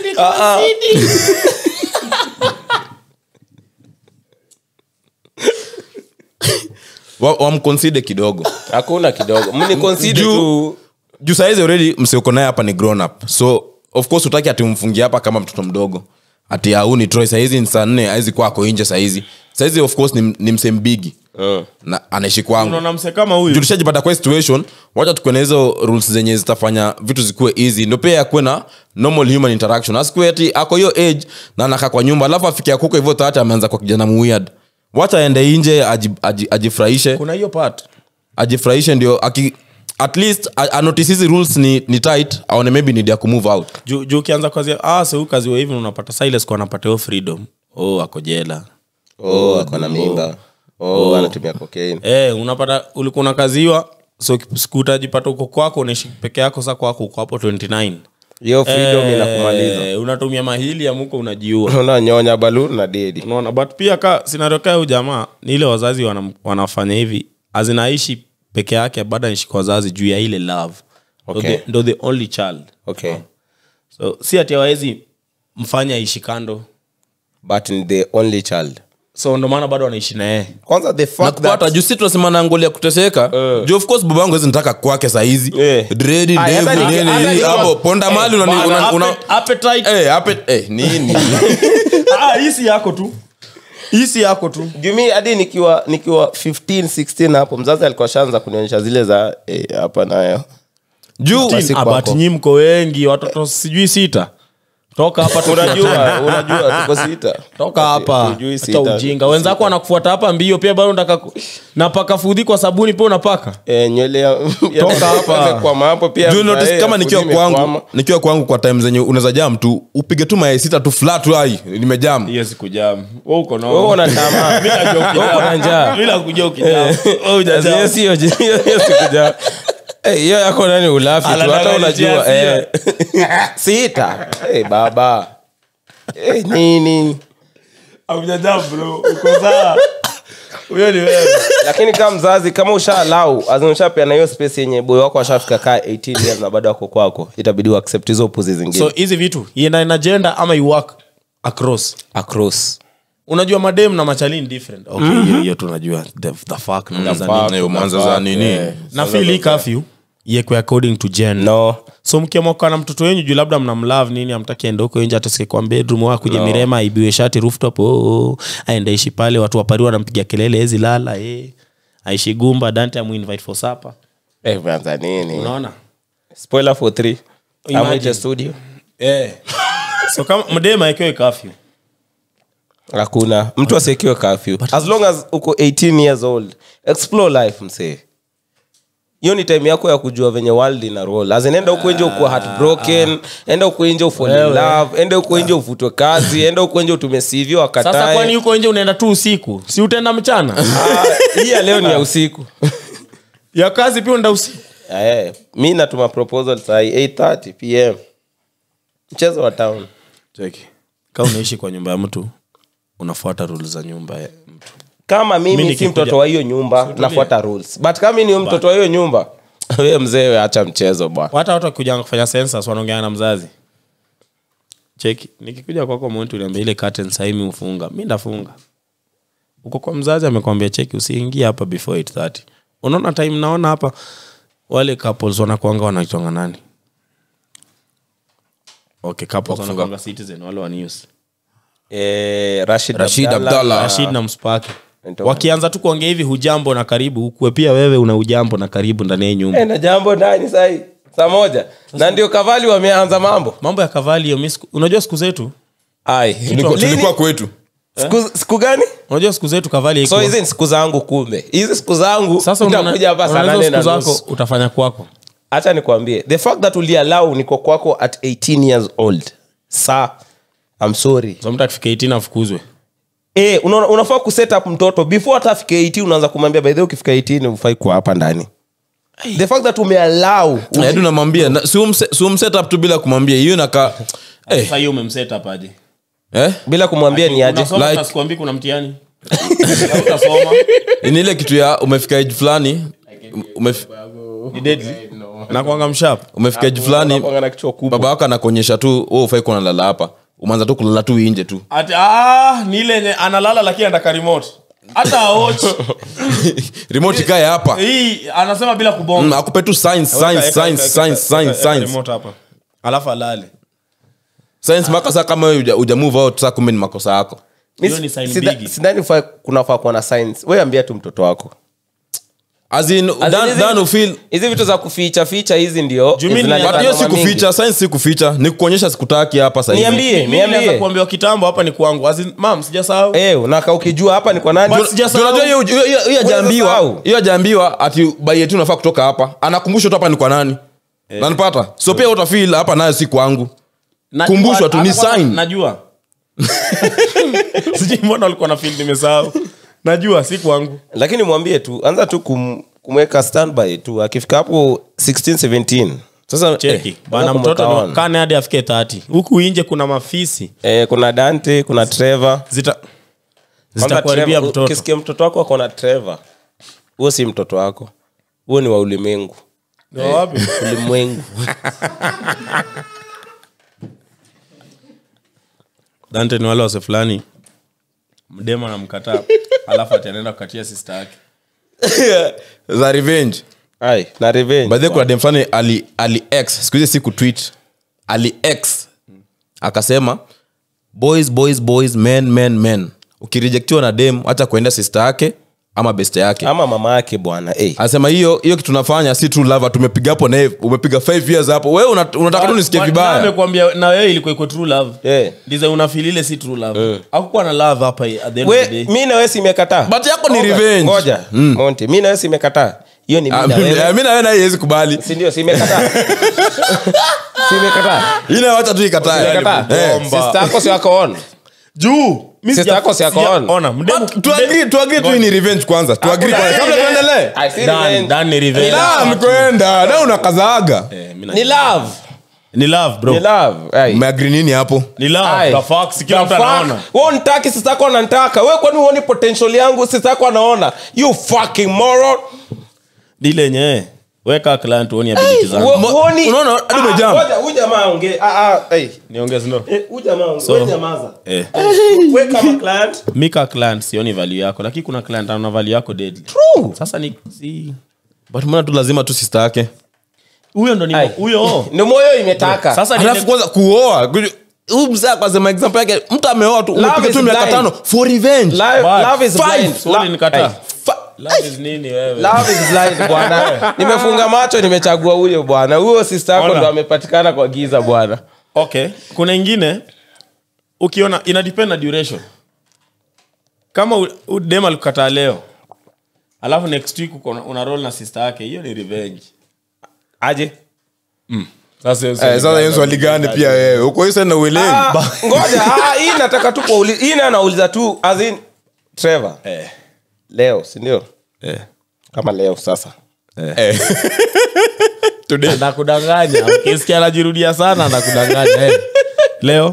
Wa- wamconsider kidogo hakuna kidogo mnikonside Juu- tu juu saizi already msioko naye hapa ni grown up so of course utaki ati umfungie hapa kama mtoto mdogo ati au ni troy saizi ni saa nne awezi kuwa ako nje saizi saizi of course ni, ni msembigi Mm. na anaishi kwangu unaona mse kama huyu tulishajipata kwa hii situation wacha tukuwe na hizo rules zenye zitafanya vitu zikuwe easy ndo pia akuwe na normal human interaction asikuwe ati ako hiyo age na anakaa kwa nyumba alafu afikia kuko hivyo tayari ameanza kwa kijana muweird wacha aende nje aji- aji- ajifurahishe kuna hiyo part ajifurahishe ndio aki at least a- anotice hizi rules ni, ni tight aone maybe need ya kumove out juu juu ukianza kazi ah se huyu kazi wa hivi unapata silas kwa anapata hiyo freedom oh ako jela oh ako na mimba oh anatumia cocaine eh unapata ulikuwa unakaziwa so siku utajipata uko kwako unaishi peke yako sa kwako uko hapo 29 hiyo freedom inakumaliza eh, unatumia mahili ya muko unajiua unanyonya baluni na dedi unaona but pia ka scenario kaa huyu jamaa ni ile wazazi wana, wanafanya hivi azinaishi peke yake baada naishi kwa wazazi juu ya ile love Ndo Okay. the- ndo the only child okay so si ati awawezi mfanya aishi kando but ni the only child so ndo maana bado wanaishi naye kwanza the na fact kupata that juu si tunasema na ngoli ya kuteseka juu of course baba yangu hawezi nitaka kwake saizi Eh. dredi Ay, hata ndevu ni- nini hata hii, ni- hapo ponda mali unani- Bana, una- una- appe- appetite Eh, hape- eh, nini Ah, hii si yako tu hii si yako tu jumi hadi nikiwa nikiwa 15 16 hapo mzazi alikuwa shaanza kunionyesha zile za eh, hapa nayo juu Basi kwako. abati nyi mko wengi watoto sijui sita toka hapa tu- unajua unajua tuko sita toka hapa Hujui Acha sita. ujinga wenzako wanakufuata hapa mbio pia bado nataka ku- napaka fudhi kwa sabuni pia unapaka Eh, nywele ya- ya- Toka hapa. kwa hapo pia Juu notice eh, kama nikiwa fuzi kwangu imekwama. nikiwa kwangu kwa time zenye unaweza jam tu upige tu mayai sita tu flat tu ai nimejam hiyo sikujam uko na Wewe una tamaa Wewe una njaa Hiyo sio- hiyo- hiyo sikuja. Eh, hiyo yako nani ulafi tu hata Anadanganyia unajua eh. sita Eh, baba Eh, nini Haujajam, bro. Uko sawa. Huyo ni wewe. lakini kama mzazi kama ushaalau ushapeana hiyo space yenye boy wako ashafika kaa 18 years na bado ako kwako itabidi uaccept hizo upuzi zingine so hizi vitu ienda in agenda ama you work across across unajua madem na machalini different okay hiyo hiyo tunajua the, the fuck na za nini. Eh, umeanza za nini na feel hii curfew iekwe according to gender no so mkiamoka na mtoto wenyu juu labda mnamlove nini amtaki aende huko nje atasikie kwa bedroom wa kuja mirema aibiwe shati rooftop oh, oh, aende ishi pale watu wapariwa wanampiga kelele hezi lala eh. aishi gumba dante amuinvite for supper eh bwana nini unaona spoiler for 3 Imagine. amaje studio eh. so kama mdema aekewe kafyu hakuna mtu asiekiwe curfew as long as uko 18 years old explore life msee hiyo ni time yako ya kujua venye world ina roll as in enda huko nje ukuwa heartbroken enda huko nje ufall in Wewe. love enda huko nje ufutwe kazi enda huko nje utume CV sasa kwani wakatae huko nje unaenda tu usiku si utaenda mchana Ah, hii ya leo ni ya usiku ya kazi pia unaenda usiku Eh, mi natuma proposal sai 8:30 pm mchezo wa town cheki kaa unaishi kwa nyumba ya mtu unafuata rule za nyumba ya mtu kama Mi mimi si nikikuja- mtoto wa hiyo nyumba nafuata rules but kama mi ni mtoto wa hiyo nyumba we mzee we acha mchezo bwana hata watu wakikuja kufanya census wanaongea na mzazi cheki nikikuja kwako mwentu uliambia ile curtain sahii mi ufunga mi ndafunga uko kwa mzazi amekwambia cheki usiingie hapa before 830 unaona time naona hapa wale couples wanakuanga wanaitwanga nani okay couples wanakuanga citizen wale wa news eh, Rashid, Rashid Abdallah. rashid na mspake Ndio. wakianza tu kuongea hivi hujambo na karibu ukue pia wewe una ujambo na karibu ndani ya hii nyumba Eh, na jambo ndani sai saa moja na ndio kavali wameanza mambo mambo ya kavali hiyo mi siku- unajua siku zetu ai Tulikuwa- Lini? tulikuwa kwetu siku, siku gani unajua siku zetu kavali so haikuwa- hizi ni siku zangu kumbe hizi siku zangu sasa nitakuja hapa saa unaona nane hizo na siku zako nusu utafanya kwako hacha nikwambie the fact that ulialau niko kwako at 18 years old sa I'm sorry so mtu akifika 18 afukuzwe Eh, una, unafaa kuset up mtoto before hata afike 18 unaanza kumwambia by the way ukifika 18 ufai kuwa hapa ndani the fact that umealau hadi unamwambia na- si umse- si umset up tu bila kumwambia hiyo naka eh, sasa hiyo umemset up aje eh? bila kumwambia ni aje Unasoma Like- na sikuambii kuna mtihani utasoma ni ile kitu ya umefika age fulani umef, ni deadly na kuanga mshap umefika age fulani Unakuanga na kichwa kubwa baba wako anakuonyesha tu wewe ufai kuwa nalala hapa umeanza tu kulala tu inje tu ati ah ni ile yenye analala lakini anataka remote hata aoch remote ikae hapa hii anasema bila Mm, kubonga akupe tu science Weka, science eka, science eka, science eka, science eka science remote hapa alafu alale science mpaka saa kama wewe uja, uja move out saa kumbe ni makosa yako Mi Hiyo si- ni sign sida- bigi. sidhani ufai- kunafaa kuwa na science we ambia tu mtoto wako as in As in dan, hizi- dan ufeel hizi vitu za kuficha ficha hizi ndio Juu mi zinaleta but hiyo si noma mingi. kuficha science si kuficha ni kuonyesha sikutaki hapa sasa hivi Niambie. Mimi nilianza niambie. kuambiwa kitambo hapa ni kwangu As in, mam sijasahau Eh, unaka ukijua hapa ni kwa nani But sijasahau. tunajua hiyo hiyo- hiyo- hiyo hajaambiwa sahau. hiyo hajaambiwa ati baieti unafaa kutoka hapa anakumbusha tu hapa ni kwa nani nanipata so pia utafil hapa nayo si kwangu Najua- Kumbushwa tu, ni hata kwanza sign. najua sijui mbona walikuwa na fil nimesahau najua si kwangu lakini mwambie tu anza tu kum, kumweka standby tu akifika hapo 16 17 sasa cheki eh, bana kumweka mtoto on. kane hadi afike 30 huku inje kuna mafisi eh, kuna dante kuna trevor zita Kwanza zitakuharibia Trevor, mtoto ukisikia mtoto wako akona trevor huo si mtoto wako huo ni wa ulimwengu Ni wa wapi ulimwengu dante ni wale wase fulani mdema namkataa alafu ataenda kukatia sista yake za revenge ai na revenge by the way, kuna dem fulani ali ali x siku hizi si kutweet ali x akasema boys boys boys men men men ukirejectiwa na dem hata kuenda sister yake ama best yake ama mama yake bwana eh. anasema hiyo hiyo kitu tunafanya si true love tumepiga hapo naye umepiga 5 years hapo wewe una- unataka tu nisikie Na vibaya amekwambia na wewe ilikuwa iko true love Eh. ndize unafilile si true love hakukuwa na love hapa at the end of the we day mi nawe simekataa but yako ni revenge ngoja monti mi nawe simekataa hiyo ni mi Ah, na mi wewe mi na wewe naye haiwezi kubali sindio simekataa simekataa ina wacha tu ikatae Simekataa. Eh. bomba. Sister yako si wako on juu mi Sister sija- yako si ako sija- on. ona mdemu But tuagree tuagree tu hii ni revenge kwanza tuagree kwanza kabla tuendelee I see Dan- revenge. Dan ni revenge. da mkwenda da unakazaaga Eh, mi na- ni love ni love bro Ni love. Ai. umeagri nini hapo ni love Ai. the facts kila The mtu fuck? anaona Wewe unitaki sisi yako ananitaka wewe kwani uoni potential yangu sisi yako anaona you fucking moron dile yenyewe weka client uone ability zangu Wo- uoni unaona, hadi Ah, umejam. ngoja, huyu jamaa ongee ah ah hey niongeze ndo Eh, huyu jamaa ongee So- wewe nyamaza eh wewe kama client mika client sioni value yako lakini kuna client ana value yako deadly True. sasa ni si but mbona tu lazima tu sista yake huyo ndo ni Ai. huyo ndio moyo imetaka sasa ni alafu kwanza kuoa kuju- huyu mzee akasema example yake mtu ameoa tu umepiga is tu miaka blind. tano for revenge Life- But love is five. blind. Swali La- nikataa. Ai, fa- love is nini wewe love is blind bwana nimefunga macho nimechagua huyo bwana huyo sister yako Ona. ndo amepatikana kwa giza bwana okay kuna ingine ukiona ina depend na duration kama u- u- dem alikukataa leo alafu next week uko na- una roll na sister yake hiyo ni revenge aje sasa Eh, sasa hiyo swali gani pia wewe uko hiyo sana uelewi Ah, ngoja ah, hii nataka tu kuuliza hii na nauliza tu as in Trevor eh, leo si ndio eh. kama leo sasa Today. nakudanganya ukisikia anajirudia sana nakudanganya eh. leo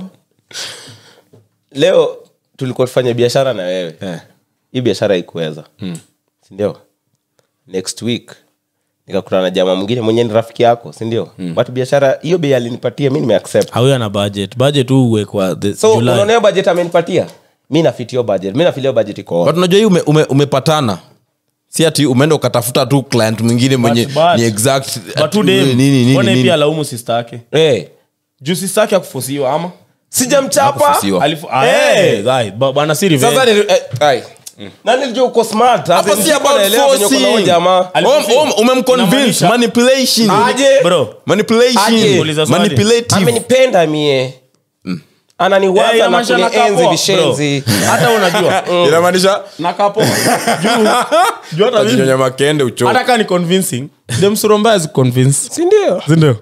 leo tulikuwa tufanya biashara na wewe eh. hii biashara ikuweza mm. sindio next week nikakutana na jamaa mwingine mwenye ni rafiki yako sindio mm. but biashara hiyo bei alinipatia mi nimeaccept auyo ana budget budget huu uwekwa the so July. unaona hiyo budget amenipatia mi nafitio budget mi nafilia budget iko but unajua hii ume, ume, umepatana si ati umeenda ukatafuta tu client mwingine mwenye but- ni exact But ati tu dem, nini, nini, mbona nini. pia alaumu sister yake hey. juu sister yake akufosiwa ama sijamchapa Hakufusiwa. Alifu- ah, Eh. eh, guy, ba- bwana si revenge. sasa ni, eh, ai. na nilijua uko smart Hapa si about forcing. jamaa Om- om- umemconvince Inamaanisha- manipulation aje Bro, manipulation Aje. Uliza swali. manipulative amenipenda mie eh, ananiwaza na inamaanisha nakaa kunienzi poa, vishenzi bro. hata unajua inamaanisha nakaa poa. Juu- juu hata mimi- tajinyonya makende uchovu hata kaa ni convincing demsuromba convince sindio sindio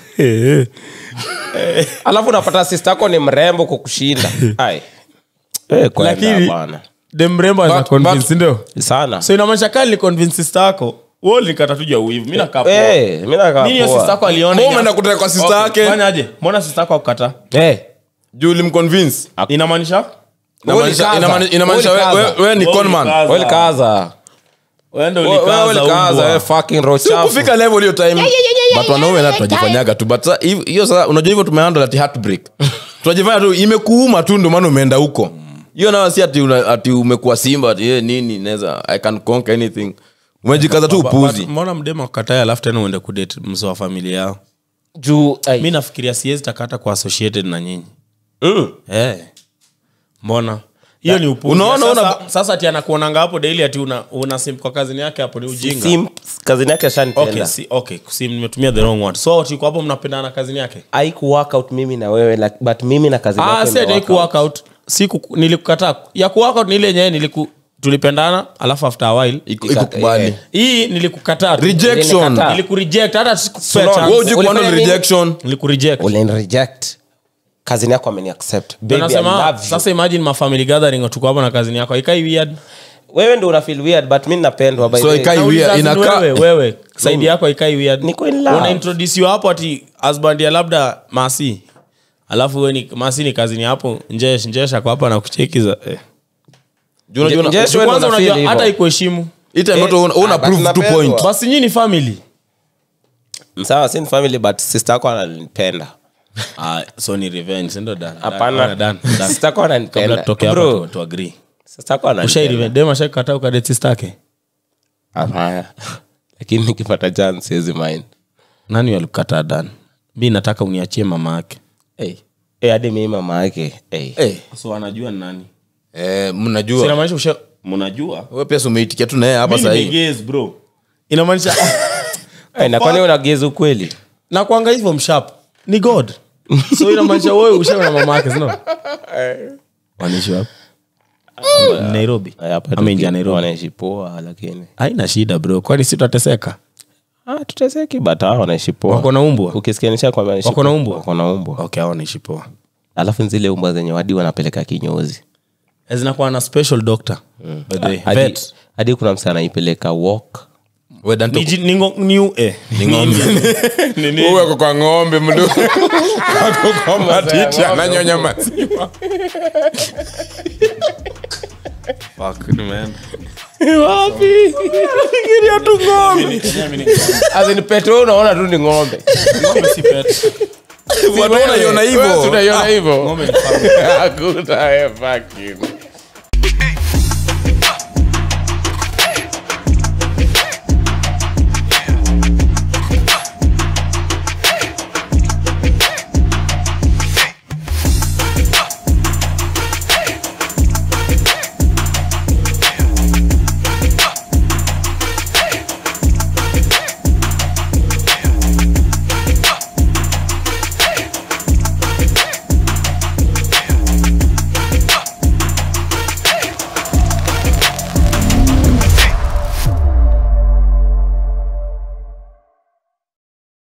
alafu unapata sista yako ni mrembo kukushinda ai Eh, kwenda lakini bana. demrembo ana But- convince but- sindio sana so inamaanisha kali ni convince sister yako wewe ulikata tu juu ya uivu mimi nakaa poa. Eh, mi nakaa Nini hiyo poa. sister yako aliona Mbona ina- umeenda kutaka kwa sister Okay, yake? fanyaje mbona sister yako akukata Eh, juu ulimconvince inamaanisha Inamaanisha- Ulikaza. inamaanisha- inamaanisha Ulikaza. we- we- wewe ni Wewe conman ulikaza. wewe likaza. Wewe ndio Wewe- wewe ulikaza likaza, umbwa. wewe fucking roho chafu. kufika level hiyo time but wanaume na tunajifanyaga tu but sa- hiv- hiyo sasa unajua hivyo tumehandle ati heartbreak tunajifanya tu imekuuma tu ndio maana umeenda huko hiyo nayo si ati, una- ati umekuwa simba ati eh, nini naweza i can conquer anything umejikaza tu Ba- upuzi but mbona mdema katae alafu tena uende kudate mso wa familia yao Juu, ai. mi nafikiria siwezi takata kwa associated na nyinyi Mm. hey. mbona hiyo ni upuzi. Unaona, sasa, una- sasa ati anakuonanga hapo daily ati una, una simp kwa kazini yake hapo ni ujinga Sim- kazini yake ashanipenda okay, si, okay sim nimetumia the wrong word so tiko hapo mnapendana kazini yake Haiku work out mimi na wewe like, but mimi na kazini ah yake si ati ime work ku out. work out si kuku- nilikukataa ya ku work out ni ile yenyewe niliku tulipendana alafu after a while Iku- ikukubali eh. hii nilikukataa tu. rejection Ulinikataa. nilikureject hata sikupea Unaona, chance. wewe hujui kuhandle Ulifanya nini? rejection nilikureject Ulinireject. kazini yako ameni accept Ndio Baby, I nasema love you. sasa imagine mafamily gathering tuko hapa na kazini yako ikai weird wewe ndo una feel weird but mi napendwa by So the way. ikai- Nauliza weird, as in inakaa- wewe wewe saidi yako ikai weird Niko in love. una introduce hapo ati husband ya labda masi alafu wewe ni masi ni kazini hapo njesh njesh ako hapa na kucheki za eh. Juu unajua una- Nje- Juu wewe ndo kwanza una unajua feel hata hivyo. ikuheshimu hii time yote una- una Ah, but prove two napendwa. point basi nyinyi ni family sawa si ni family but sister yako ananipenda ah, so ni revenge sindo dan hapana dan sister yako kabla ananipenda tutoke hapa Bro, tu, tu agree sister yako ushai ananipenda revenge dem ashakata ukadate sister yake hapana lakini nikipata chance siwezi mind nani alikukataa dan mi nataka uniachie mama yake hey. hey, hadi mimi mama yake hey. Eh, so anajua ni nani eh, mnajua inamaanisha usha mnajua wewe pia si umeitikia tu naye hapa Mimi ni sahii gaze, bro inamaanisha hey, na kwani unageza ukweli na kwanga hivyo mshap ni god so inamaanisha wewe ushaona mama yake sino wanaishi wapi nairobi ama nje ya nairobi wanaishi poa lakini haina shida bro kwani si tutateseka ah, tuteseki but hao wanaishi poa wako na umbwa ukisikia nisha kwamba wanaishi Wako na poa. umbwa? wako na umbwa okay hao wanaishi poa alafu zile umbwa zenye wadi wanapeleka kinyozi zinakuwa na special doctor by the way. hadi, Vet. hadi kuna msa anaipeleka walk We Dante- Niji- ningo- niu- eh. Ni ng'ombe. Ni nini? Huyu ako kwa ng'ombe mdu ako kwa matiti ananyonya maziwa Fuck, nimeenda. As in pet wewe unaona tu ni ng'ombe Ng'ombe si pet. Watu wanaiona hivyo. Wewe si unaiona hivyo Ng'ombe ni farm. hakuna eh, fucking